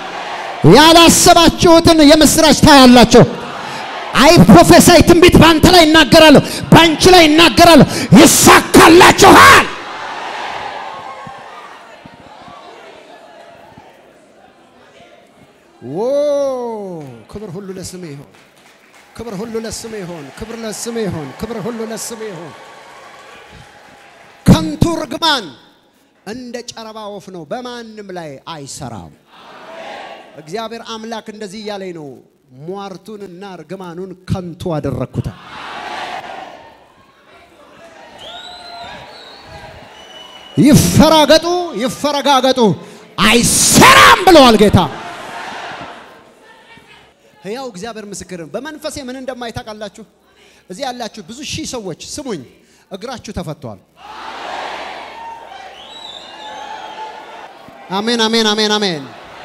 ያላሰባችሁትን የምስራች ታያላችሁ። አይ ፕሮፌሳይ ትንቢት በአንተ ላይ ይናገራለሁ፣ በአንቺ ላይ ይናገራለሁ። ይሳካላችኋል። ዎ ክብር ሁሉ ለስሜ ይሆን፣ ክብር ሁሉ ለስሜ ይሆን፣ ክብር ለስሜ ይሆን፣ ክብር ሁሉ ለስሜ ይሆን። ከንቱ ርግማን እንደ ጨረባ ወፍ ነው፣ በማንም ላይ አይሰራም። እግዚአብሔር አምላክ እንደዚህ እያለኝ ነው፣ ሟርቱንና ርግማኑን ከንቱ አደረግኩት። ይፈራገጡ ይፈረጋገጡ፣ አይሰራም ብለዋል ጌታ። ሕያው እግዚአብሔር ምስክር ነው። በመንፈሴ ምን እንደማይታውቃላችሁ እዚህ ያላችሁ ብዙ ሺህ ሰዎች ስሙኝ፣ እግራችሁ ተፈቷል። አሜን፣ አሜን፣ አሜን፣ አሜን።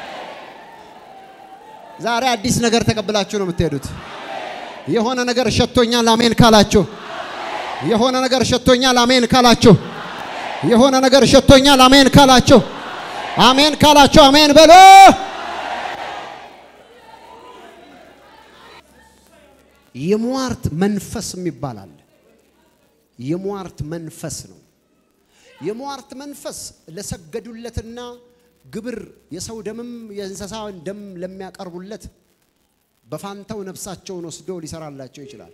ዛሬ አዲስ ነገር ተቀብላችሁ ነው የምትሄዱት። የሆነ ነገር ሸቶኛል፣ አሜን ካላችሁ፣ የሆነ ነገር ሸቶኛል፣ አሜን ካላችሁ፣ የሆነ ነገር ሸቶኛል፣ አሜን ካላችሁ፣ አሜን ካላችሁ፣ አሜን በሎ። የሟርት መንፈስ የሚባል አለ። የሟርት መንፈስ ነው። የሟርት መንፈስ ለሰገዱለትና ግብር የሰው ደምም የእንስሳን ደም ለሚያቀርቡለት በፋንታው ነፍሳቸውን ወስዶ ሊሰራላቸው ይችላል።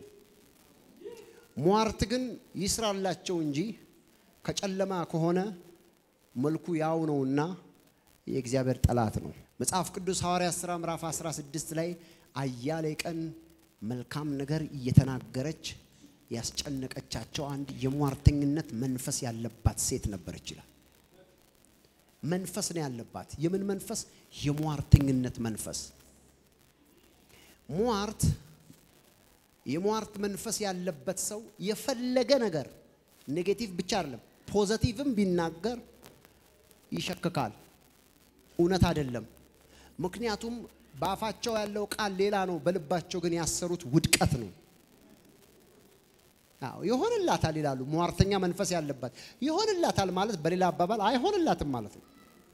ሟርት ግን ይስራላቸው እንጂ ከጨለማ ከሆነ መልኩ ያው ነውና የእግዚአብሔር ጠላት ነው። መጽሐፍ ቅዱስ ሐዋርያት ሥራ ምዕራፍ 16 ላይ አያሌ ቀን መልካም ነገር እየተናገረች ያስጨነቀቻቸው አንድ የሟርተኝነት መንፈስ ያለባት ሴት ነበረች ይላል። መንፈስ ነው ያለባት። የምን መንፈስ? የሟርተኝነት መንፈስ። ሟርት የሟርት መንፈስ ያለበት ሰው የፈለገ ነገር ኔጌቲቭ ብቻ አይደለም ፖዘቲቭም ቢናገር ይሸክካል። እውነት አይደለም። ምክንያቱም በአፋቸው ያለው ቃል ሌላ ነው፣ በልባቸው ግን ያሰሩት ውድቀት ነው። አዎ ይሆንላታል ይላሉ። ሟርተኛ መንፈስ ያለባት ይሆንላታል ማለት በሌላ አባባል አይሆንላትም ማለት ነው።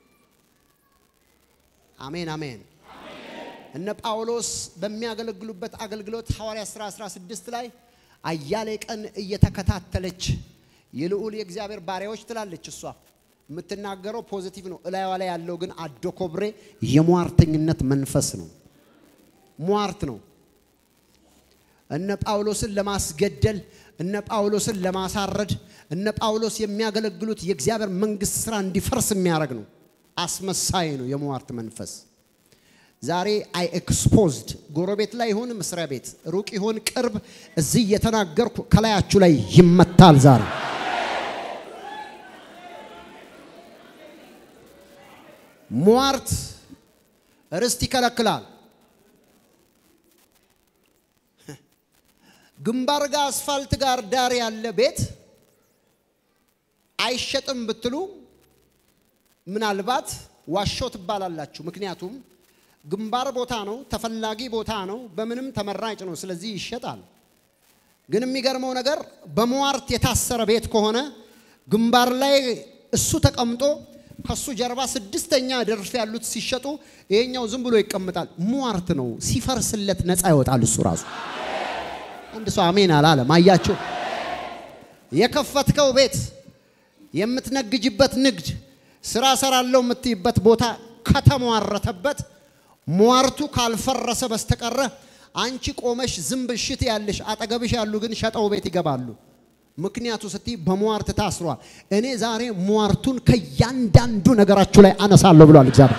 አሜን አሜን። እነ ጳውሎስ በሚያገለግሉበት አገልግሎት ሐዋርያ ሥራ 16 ላይ አያሌ ቀን እየተከታተለች የልዑል የእግዚአብሔር ባሪያዎች ትላለች። እሷ የምትናገረው ፖዚቲቭ ነው። እላይዋ ላይ ያለው ግን አዶ ኮብሬ የሟርተኝነት መንፈስ ነው። ሟርት ነው። እነ ጳውሎስን ለማስገደል እነ ጳውሎስን ለማሳረድ እነ ጳውሎስ የሚያገለግሉት የእግዚአብሔር መንግስት ስራ እንዲፈርስ የሚያደርግ ነው። አስመሳይ ነው የሟርት መንፈስ። ዛሬ አይ ኤክስፖዝድ ጎረቤት ላይ ይሁን መስሪያ ቤት ሩቅ ይሁን ቅርብ፣ እዚህ እየተናገርኩ ከላያችሁ ላይ ይመታል ዛሬ። ሟርት ርስት ይከለክላል። ግንባር ጋር አስፋልት ጋር ዳር ያለ ቤት አይሸጥም ብትሉ ምናልባት ዋሾ ትባላላችሁ። ምክንያቱም ግንባር ቦታ ነው፣ ተፈላጊ ቦታ ነው፣ በምንም ተመራጭ ነው። ስለዚህ ይሸጣል። ግን የሚገርመው ነገር በሟርት የታሰረ ቤት ከሆነ ግንባር ላይ እሱ ተቀምጦ ከሱ ጀርባ ስድስተኛ ደርፍ ያሉት ሲሸጡ ይሄኛው ዝም ብሎ ይቀምጣል። ሟርት ነው። ሲፈርስለት ነፃ ይወጣል እሱ ራሱ። አንድ ሰው አሜን አላለም። አያችሁ፣ የከፈትከው ቤት የምትነግጅበት ንግድ ስራ ሰራለው የምትይበት ቦታ ከተሟረተበት ሟርቱ ካልፈረሰ በስተቀረ አንቺ ቆመሽ ዝም ብሽት ያለሽ አጠገብሽ ያሉ ግን ሸጠው ቤት ይገባሉ። ምክንያቱ ስቲ በሟርት ታስሯል። እኔ ዛሬ ሟርቱን ከእያንዳንዱ ነገራችሁ ላይ አነሳለሁ ብሏል እግዚአብሔር።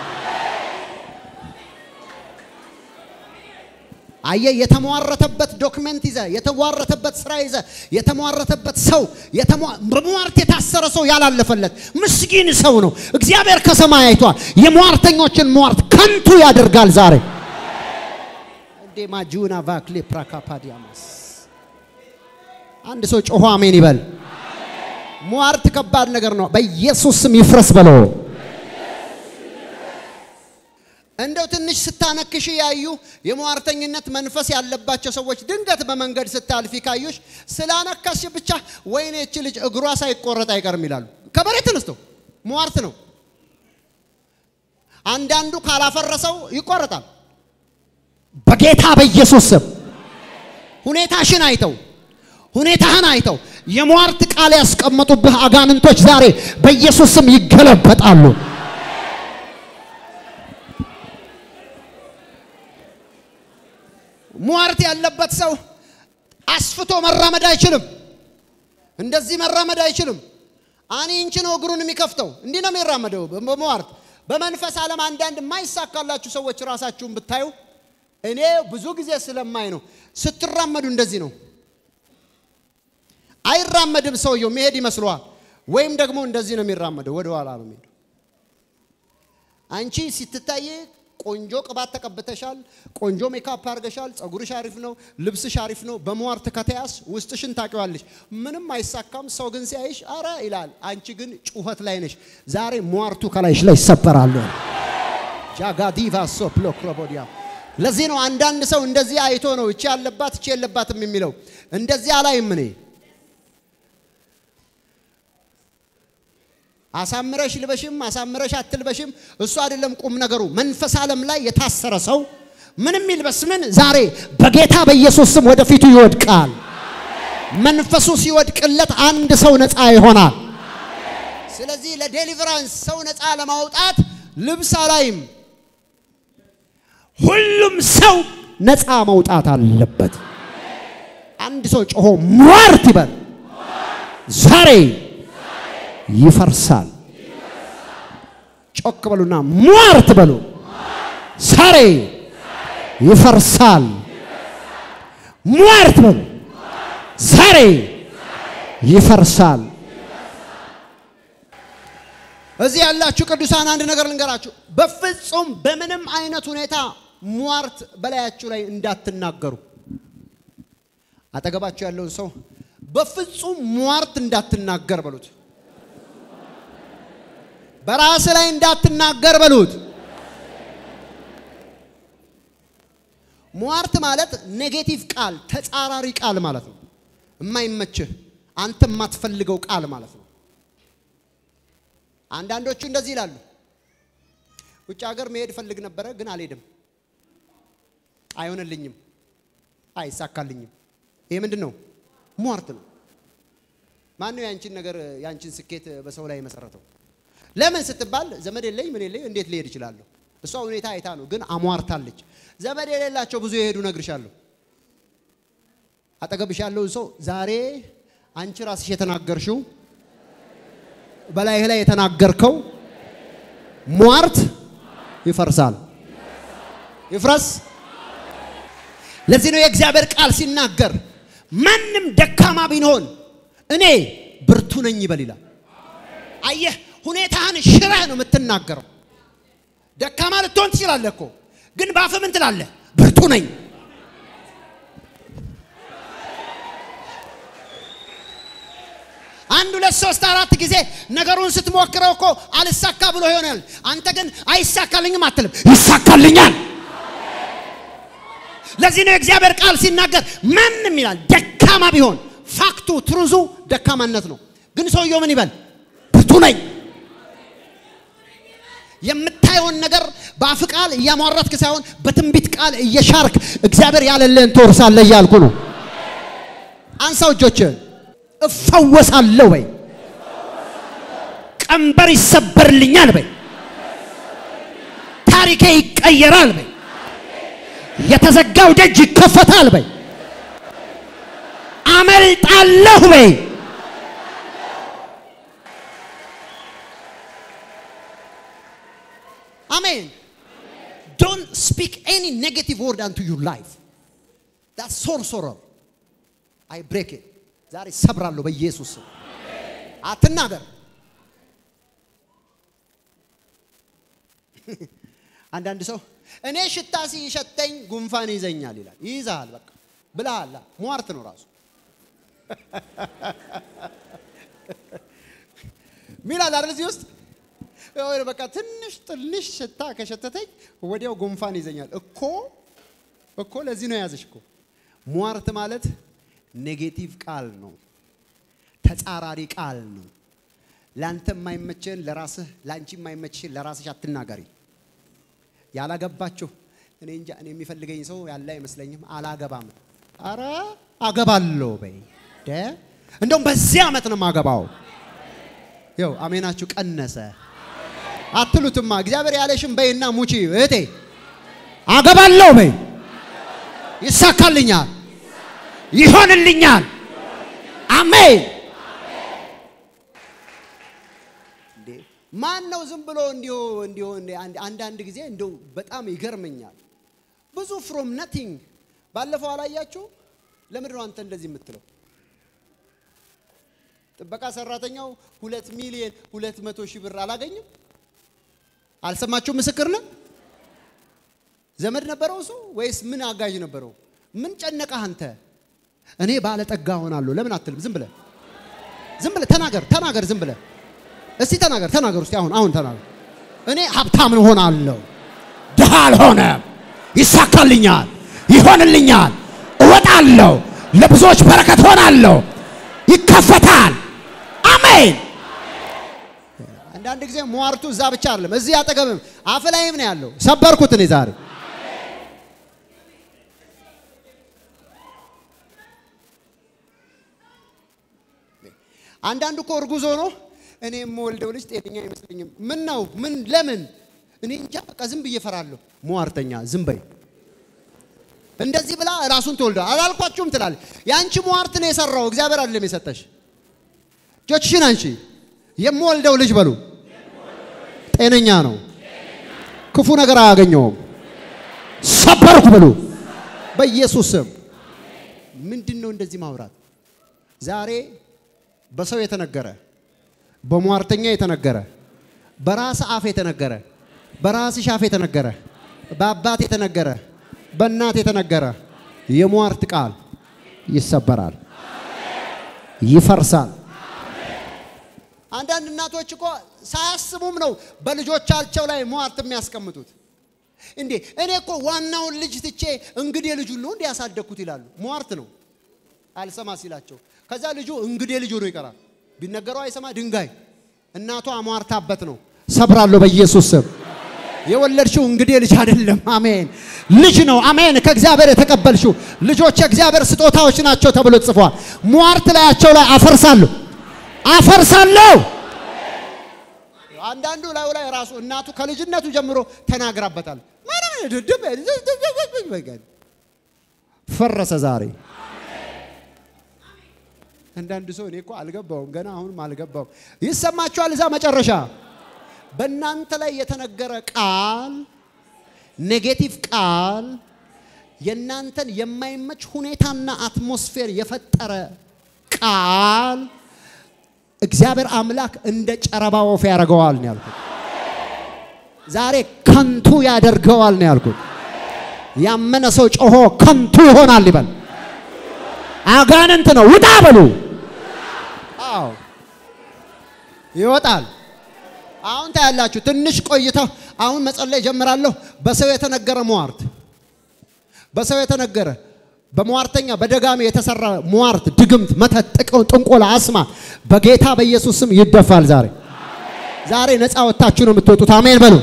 አየ የተሟረተበት ዶክመንት ይዘ የተሟረተበት ስራ ይዘ የተሟረተበት ሰው በሟርት የታሰረ ሰው ያላለፈለት ምስኪን ሰው ነው። እግዚአብሔር ከሰማይ አይቷል። የሟርተኞችን ሟርት ከንቱ ያደርጋል። ዛሬ እንዴ ማጁና ቫክሌ ፕራካፓዲያማስ አንድ ሰው ጮሆ አሜን ይበል። ሟርት ከባድ ነገር ነው። በኢየሱስ ስም ይፍረስ በለው። እንደው ትንሽ ስታነክሽ ያዩ የሟርተኝነት መንፈስ ያለባቸው ሰዎች ድንገት በመንገድ ስታልፊ ካዩሽ ስላነከስሽ ብቻ ወይኔ እቺ ልጅ እግሯ ሳይቆረጥ አይቀርም ይላሉ። ከመሬት ተነስተው ሟርት ነው። አንዳንዱ ካላፈረሰው ይቆረጣል። በጌታ በኢየሱስ ስም ሁኔታሽን አይተው ሁኔታህን አይተው የሟርት ቃል ያስቀመጡብህ አጋንንቶች ዛሬ በኢየሱስ ስም ይገለበጣሉ። ሟርት ያለበት ሰው አስፍቶ መራመድ አይችልም። እንደዚህ መራመድ አይችልም። አኒ እንቺ ነው እግሩን የሚከፍተው። እንዲህ ነው የሚራመደው በሟርት። በመንፈስ ዓለም አንዳንድ የማይሳካላችሁ ሰዎች ራሳችሁን ብታዩ እኔ ብዙ ጊዜ ስለማይ ነው። ስትራመዱ እንደዚህ ነው። አይራመድም ሰውየው መሄድ ይመስለዋል። ወይም ደግሞ እንደዚህ ነው የሚራመደው፣ ወደ ኋላ ነው የሚሄደው። አንቺ ስትታይ ቆንጆ ቅባት ተቀብተሻል፣ ቆንጆ ሜካፕ አድርገሻል፣ ጸጉርሽ አሪፍ ነው፣ ልብስሽ አሪፍ ነው። በሟርት ከተያዝ ውስጥሽን ታውቂዋለሽ። ምንም አይሳካም። ሰው ግን ሲያይሽ አረ ይላል። አንቺ ግን ጩኸት ላይ ነሽ። ዛሬ ሟርቱ ከላይሽ ላይ ይሰበራሉ። ጃጋዲቫ ሶፕሎክሮቦዲያ ለዚህ ነው አንዳንድ ሰው እንደዚህ አይቶ ነው እቺ ያለባት እቺ የለባትም የሚለው። እንደዚህ አላይም እኔ አሳምረሽ ልበሽም አሳምረሽ አትልበሽም እሱ አይደለም ቁም ነገሩ። መንፈስ ዓለም ላይ የታሰረ ሰው ምንም ይልበስ ምን ዛሬ በጌታ በኢየሱስ ስም ወደፊቱ ይወድቃል። መንፈሱ ሲወድቅለት አንድ ሰው ነፃ ይሆናል። ስለዚህ ለዴሊቨራንስ ሰው ነፃ ለማውጣት ልብስ አላይም። ሁሉም ሰው ነፃ መውጣት አለበት። አንድ ሰው ጮሆ ሟርት ይበል ዛሬ ይፈርሳል። ጮክ በሉና ሟርት በሉ። ዛሬ ይፈርሳል። ሟርት በሉ። ዛሬ ይፈርሳል። እዚህ ያላችሁ ቅዱሳን አንድ ነገር ልንገራችሁ። በፍጹም በምንም አይነት ሁኔታ ሟርት በላያችሁ ላይ እንዳትናገሩ። አጠገባችሁ ያለውን ሰው በፍጹም ሟርት እንዳትናገር በሉት። በራስ ላይ እንዳትናገር በሉት። ሟርት ማለት ኔጌቲቭ ቃል፣ ተጻራሪ ቃል ማለት ነው። የማይመችህ አንተ የማትፈልገው ቃል ማለት ነው። አንዳንዶቹ እንደዚህ ይላሉ፣ ውጭ ሀገር መሄድ ፈልግ ነበረ ግን አልሄድም፣ አይሆንልኝም፣ አይሳካልኝም። ይሄ ምንድን ነው? ሟርት ነው። ማነው ያንቺን ነገር ያንቺን ስኬት በሰው ላይ የመሰረተው? ለምን ስትባል ዘመድ የለኝ ምን የለኝ እንዴት ሊሄድ ይችላለሁ? እሷ ሁኔታ አይታ ነው፣ ግን አሟርታለች። ዘመድ የሌላቸው ብዙ የሄዱ ነግርሻለሁ። አጠገብሽ ያለውን ሰው ዛሬ አንቺ ራስሽ የተናገርሽው በላይህ ላይ የተናገርከው ሟርት ይፈርሳል። ይፍረስ። ለዚህ ነው የእግዚአብሔር ቃል ሲናገር ማንም ደካማ ቢሆን እኔ ብርቱ ነኝ ይበል ይላል። አየህ ሁኔታህን ሽረህ ነው የምትናገረው። ደካማ ልትሆን ትችላለህ እኮ ግን በአፍህ ምን ትላለህ? ብርቱ ነኝ። አንድ ሁለት ሶስት አራት ጊዜ ነገሩን ስትሞክረው እኮ አልሳካ ብሎ ይሆናል። አንተ ግን አይሳካልኝም አትልም፣ ይሳካልኛል። ለዚህ ነው የእግዚአብሔር ቃል ሲናገር ማንም ይላል ደካማ ቢሆን ፋክቱ ትሩዙ ደካማነት ነው። ግን ሰውየው ምን ይበል? ብርቱ ነኝ። የምታየውን ነገር በአፍ ቃል እያሟረትክ ሳይሆን በትንቢት ቃል እየሻርክ እግዚአብሔር ያለልህን ትወርሳለህ እያልኩ ነው። አንሳው እጆችህን። እፈወሳለሁ በይ። ቀንበር ይሰበርልኛል በይ። ታሪኬ ይቀየራል በይ። የተዘጋው ደጅ ይከፈታል በይ። አመልጣለሁ በይ። አሜን። ዶንት ስፒክ ኤኒ ኔጌቲቭ ወርድ አንቱ ዩር ላይፍ ዳት ሶርሶረር አይ ብሬክ ኢት ዛሬ ሰብራለሁ በኢየሱስ ስም። አትናገር። አንዳንድ ሰው እኔ ሽታ ሲሸተኝ ጉንፋን ይዘኛል ይላል። ይይዛል። በቃ ብለሃል። ሟርት ነው ራሱ ሚላል አይደል? እዚህ ውስጥ የሆነ በቃ ትንሽ ትንሽ ሽታ ከሸተተኝ ወዲያው ጉንፋን ይዘኛል እኮ እኮ ለዚህ ነው የያዘሽ እኮ ሟርት ማለት ኔጌቲቭ ቃል ነው ተጻራሪ ቃል ነው ለአንተ የማይመችህን ለራስህ ለአንቺ የማይመችህን ለራስሽ አትናገሪ ያላገባችሁ እኔ እንጃ እኔ የሚፈልገኝ ሰው ያለ አይመስለኝም አላገባም አረ አገባለሁ በይ ደ እንደውም በዚህ ዓመት ነው የማገባው ይው አሜናችሁ ቀነሰ አትሉትማ እግዚአብሔር ያለሽም በይና ሙቺ እህቴ አገባለሁ በይ ይሳካልኛል ይሆንልኛል አሜን እንዴ ማን ነው ዝም ብሎ እንዲሁ እንዲሁ አንዳንድ ጊዜ እንደው በጣም ይገርመኛል ብዙ ፍሮም ነቲንግ ባለፈው አላያችሁ ለምንድን ነው አንተ እንደዚህ የምትለው ጥበቃ ሰራተኛው ሁለት ሚሊዮን ሁለት መቶ ሺህ ብር አላገኝም አልሰማችሁ ምስክር ነው ዘመድ ነበረው እሱ ወይስ ምን አጋዥ ነበረው ምን ጨነቀህ አንተ እኔ ባለጠጋ ሆናለሁ ለምን አትልም ዝም ብለህ ዝም ብለህ ተናገር ተናገር ዝም ብለህ እስቲ ተናገር ተናገር እስቲ አሁን አሁን ተናገር እኔ ሀብታም ሆናለሁ ድሃ አልሆነም ይሳካልኛል ይሆንልኛል እወጣለሁ ለብዙዎች በረከት ሆናለሁ ይከፈታል አሜን አንዳንድ ጊዜ ሟርቱ እዛ ብቻ አይደለም እዚህ አጠገብም አፍ ላይም ነው ያለው ሰበርኩት እኔ ዛሬ አንዳንዱ እኮ እርጉዝ ሆኖ እኔ የምወልደው ልጅ ጤነኛ አይመስለኝም ምን ነው ምን ለምን እኔ እንጃ በቃ ዝም ብዬ እፈራለሁ ሟርተኛ ዝም በይ እንደዚህ ብላ ራሱን ትወልደ አላልኳችሁም ትላለች የአንቺ ሟርት ነው የሰራው እግዚአብሔር አይደለም የሰጠሽ እጆችሽን አንቺ የምወልደው ልጅ በሉ ጤነኛ ነው ክፉ ነገር አያገኘውም ሰበርኩ ብሉ በኢየሱስ ስም ምንድን ነው እንደዚህ ማውራት ዛሬ በሰው የተነገረ በሟርተኛ የተነገረ በራስ አፍ የተነገረ በራስሽ አፍ የተነገረ በአባት የተነገረ በእናት የተነገረ የሟርት ቃል ይሰበራል፣ ይፈርሳል። አንዳንድ እናቶች እኮ ሳያስቡም ነው በልጆቻቸው ላይ ሟርት የሚያስቀምጡት። እንዴ እኔ እኮ ዋናውን ልጅ ትቼ እንግዴ ልጁን ነው እንዴ ያሳደግኩት ይላሉ። ሟርት ነው አልሰማ ሲላቸው፣ ከዛ ልጁ እንግዴ ልጅ ሆኖ ይቀራል። ቢነገረው አይሰማ ድንጋይ። እናቷ አሟርታበት ነው። ሰብራለሁ በኢየሱስ ስም። የወለድሽው እንግዲህ ልጅ አይደለም። አሜን ልጅ ነው። አሜን ከእግዚአብሔር የተቀበልሽው ልጆች የእግዚአብሔር ስጦታዎች ናቸው ተብሎ ጽፏል። ሟርት ላያቸው ላይ አፈርሳለሁ አፈርሳለሁ። አንዳንዱ ላዩ ላይ ራሱ እናቱ ከልጅነቱ ጀምሮ ተናግራበታል። ፈረሰ ዛሬ። አንዳንድ ሰው እኔ እኮ አልገባውም ገና አሁንም አልገባውም። ይሰማችኋል? እዛ መጨረሻ በእናንተ ላይ የተነገረ ቃል ኔጌቲቭ ቃል የእናንተን የማይመች ሁኔታና አትሞስፌር የፈጠረ ቃል እግዚአብሔር አምላክ እንደ ጨረባ ወፍ ያደርገዋል ነው ያልኩት። ዛሬ ከንቱ ያደርገዋል ነው ያልኩት። ያመነ ሰው ጮሆ ከንቱ ይሆናል ይበል። አጋንንት ነው ውጣ በሉ። አዎ ይወጣል። አሁን ታያላችሁ። ትንሽ ቆይታ አሁን መጸለይ ጀምራለሁ። በሰው የተነገረ ሟርት፣ በሰው የተነገረ በሟርተኛ በደጋሚ የተሰራ ሟርት፣ ድግምት፣ መተት፣ ጥንቆላ፣ አስማ በጌታ በኢየሱስ ስም ይደፋል። ዛሬ ዛሬ ነፃ ወጥታችሁ ነው የምትወጡት። አሜን በሉ።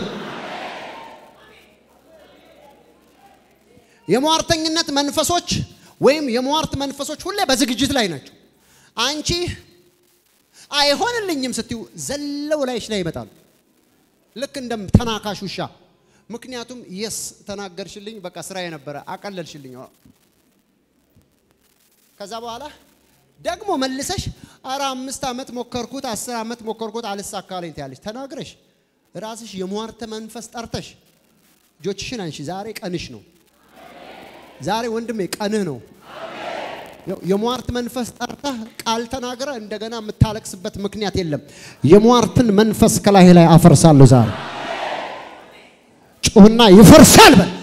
የሟርተኝነት መንፈሶች ወይም የሟርት መንፈሶች ሁሌ በዝግጅት ላይ ናቸው። አንቺ አይሆንልኝም ስትዩ ዘለው ላይሽ ላይ ይመጣሉ። ልክ እንደ ተናካሽ ውሻ። ምክንያቱም የስ ተናገርሽልኝ፣ በቃ ስራ የነበረ አቀለልሽልኝ። ከዛ በኋላ ደግሞ መልሰሽ አረ አምስት ዓመት ሞከርኩት፣ አስር ዓመት ሞከርኩት አልሳካለኝ ትያለሽ። ተናግረሽ ራስሽ የሟርት መንፈስ ጠርተሽ እጆችሽን አንሺ። ዛሬ ቀንሽ ነው። ዛሬ ወንድሜ ቀንህ ነው። የሟርት መንፈስ ጠርተህ ቃል ተናግረ እንደገና የምታለቅስበት ምክንያት የለም። የሟርትን መንፈስ ከላይ ላይ አፈርሳለሁ ዛሬ። ጩህና ይፈርሳል በል።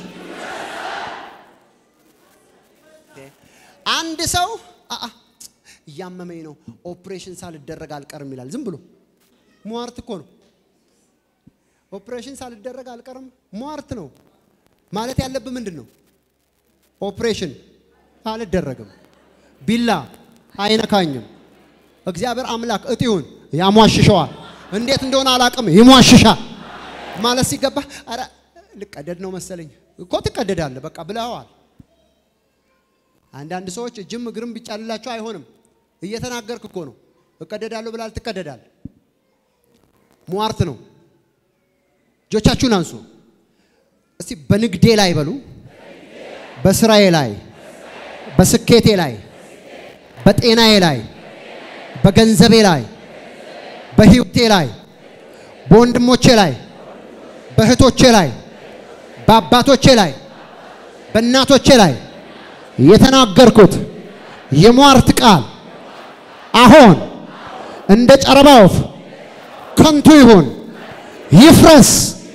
አንድ ሰው አአ እያመመኝ ነው ኦፕሬሽን ሳልደረግ አልቀርም ይላል። ዝም ብሎ ሟርት እኮ ነው። ኦፕሬሽን ሳልደረግ አልቀርም። ሟርት ነው ማለት ያለብህ ምንድን ነው? ኦፕሬሽን አልደረግም፣ ቢላ አይነካኝም። እግዚአብሔር አምላክ እጢውን ያሟሽሸዋል። እንዴት እንደሆነ አላቅም፣ ይሟሽሻል ማለት ሲገባ ኧረ ልቀደድ ነው መሰለኝ እኮ ትቀደዳለህ፣ በቃ ብለዋል። አንዳንድ ሰዎች እጅም እግርም ቢጫልላቸው አይሆንም። እየተናገርክ እኮ ነው። እቀደዳለሁ ብላል፣ ትቀደዳለህ። ሟርት ነው። እጆቻችሁን አንሱ እስቲ። በንግዴ ላይ በሉ፣ በስራዬ ላይ፣ በስኬቴ ላይ፣ በጤናዬ ላይ፣ በገንዘቤ ላይ፣ በህይወቴ ላይ፣ በወንድሞቼ ላይ፣ በእህቶቼ ላይ፣ በአባቶቼ ላይ፣ በእናቶቼ ላይ የተናገርኩት የሟርት ቃል አሁን እንደ ጨረባ ወፍ ከንቱ ይሁን፣ ይፍረስ።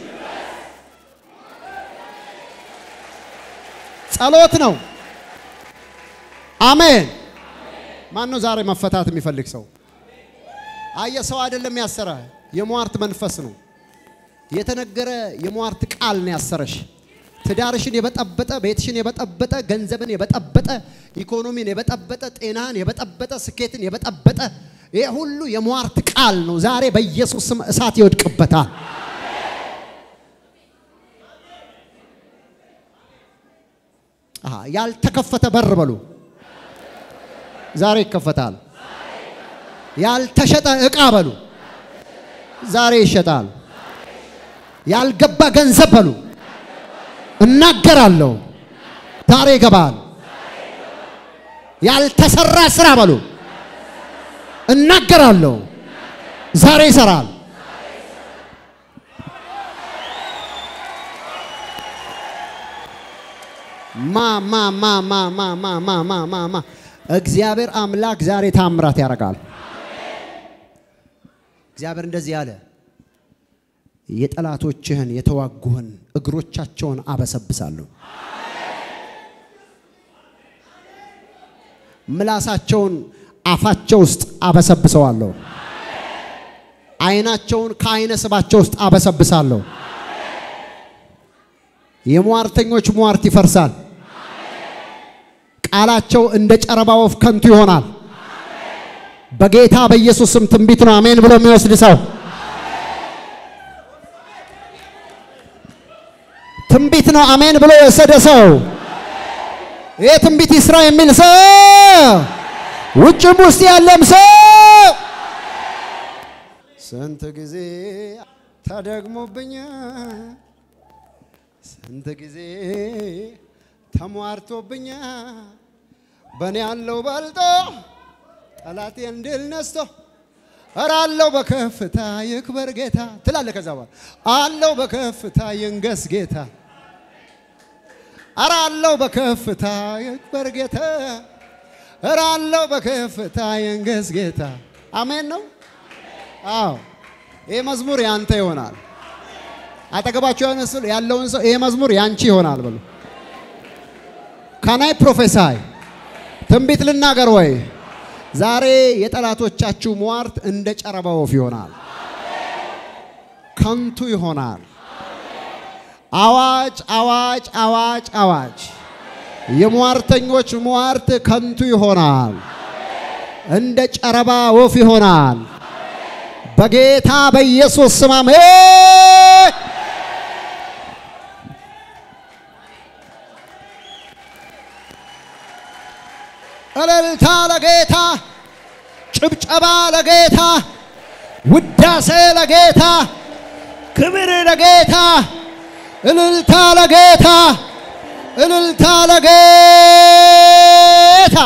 ጸሎት ነው። አሜን። ማን ነው ዛሬ መፈታት የሚፈልግ ሰው? አየ ሰው አይደለም ያሰረ፣ የሟርት መንፈስ ነው። የተነገረ የሟርት ቃል ነው ያሰረሽ። ትዳርሽን የበጠበጠ፣ ቤትሽን የበጠበጠ፣ ገንዘብን የበጠበጠ፣ ኢኮኖሚን የበጠበጠ፣ ጤናን የበጠበጠ፣ ስኬትን የበጠበጠ ይህ ሁሉ የሟርት ቃል ነው። ዛሬ በኢየሱስ ስም እሳት ይወድቅበታል። አሃ ያልተከፈተ በር በሉ ዛሬ ይከፈታል። ያልተሸጠ ዕቃ በሉ ዛሬ ይሸጣል። ያልገባ ገንዘብ በሉ እናገራለሁ ዛሬ ይገባል። ያልተሰራ ስራ በሉ እናገራለሁ ዛሬ ይሰራል። ማ ማ ማ ማ ማ ማ ማ ማ ማ ማ እግዚአብሔር አምላክ ዛሬ ታምራት ያደርጋል። እግዚአብሔር እንደዚህ ያለ የጠላቶችህን የተዋጉህን እግሮቻቸውን አበሰብሳለሁ፣ ምላሳቸውን አፋቸው ውስጥ አበሰብሰዋለሁ፣ ዓይናቸውን ከዓይነ ስባቸው ውስጥ አበሰብሳለሁ። የሟርተኞች ሟርት ይፈርሳል። ቃላቸው እንደ ጨረባ ወፍ ከንቱ ይሆናል። በጌታ በኢየሱስ ስም ትንቢት ነው። አሜን ብሎ የሚወስድ ሰው ትንቢት ነው። አሜን ብሎ የወሰደ ሰው ይሄ ትንቢት ይስራ የሚል ሰው ውጭም ውስጥ ያለም ሰው ስንት ጊዜ ተደግሞብኛ ስንት ጊዜ ተሟርቶብኛ በእኔ ያለው በልጦ ጠላቴን ድል ነስቶ ኧረ አለው በከፍታ ይክበር ጌታ ትላለህ። ከዛ በኋላ አለው በከፍታ ይንገስ ጌታ ኧረ አለው በከፍታ ይክበር ጌታ ኧረ አለው በከፍታ ይንገስ ጌታ። አሜን ነው። አዎ ይህ መዝሙር ያንተ ይሆናል። አጠገባቸው ያለውን ሰው ይሄ መዝሙር ያንቺ ይሆናል በሉ። ካናይ ፕሮፌሳይ ትንቢት ልናገር ወይ? ዛሬ የጠላቶቻችሁ ሟርት እንደ ጨረባ ወፍ ይሆናል፣ ከንቱ ይሆናል። አዋጅ አዋጅ አዋጅ አዋጅ! የሟርተኞች ሟርት ከንቱ ይሆናል፣ እንደ ጨረባ ወፍ ይሆናል። በጌታ በኢየሱስ ስም አሜን። እልልታ ለጌታ፣ ጭብጨባ ለጌታ፣ ውዳሴ ለጌታ፣ ክብር ለጌታ፣ እልልታ ለጌታ፣ እልልታ ለጌታ።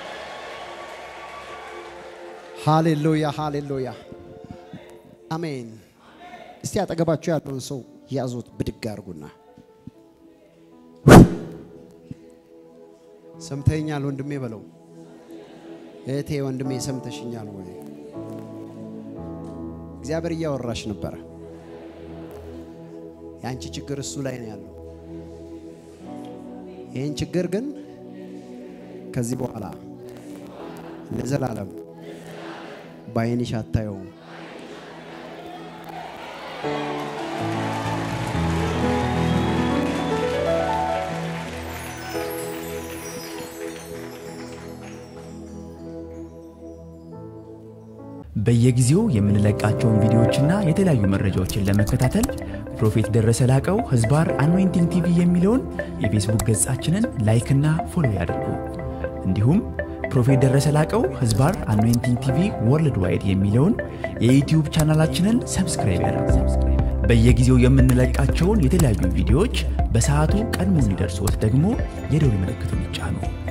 ሃሌሉያ ሃሌሉያ፣ አሜን። እስቲ አጠገባችሁ ያለውን ሰው ያዙት፣ ብድግ አድርጉና ሰምተኛል ወንድሜ በለው። እህቴ ወንድሜ ሰምተሽኛል ወይ? እግዚአብሔር እያወራሽ ነበረ። የአንቺ ችግር እሱ ላይ ነው ያለው። ይህን ችግር ግን ከዚህ በኋላ ለዘላለም በዓይንሽ አታየውም። በየጊዜው የምንለቃቸውን ቪዲዮዎችና የተለያዩ መረጃዎችን ለመከታተል ፕሮፌት ደረሰ ላቀው ህዝባር አኖይንቲንግ ቲቪ የሚለውን የፌስቡክ ገጻችንን ላይክና ፎሎ ያድርጉ። እንዲሁም ፕሮፌት ደረሰ ላቀው ህዝባር አኖይንቲንግ ቲቪ ወርልድ ዋይድ የሚለውን የዩትዩብ ቻናላችንን ሰብስክራይብ ያድርጉ። በየጊዜው የምንለቃቸውን የተለያዩ ቪዲዮዎች በሰዓቱ ቀድሞ እንዲደርሶት ደግሞ የደውል ምልክቱን ይጫኑ።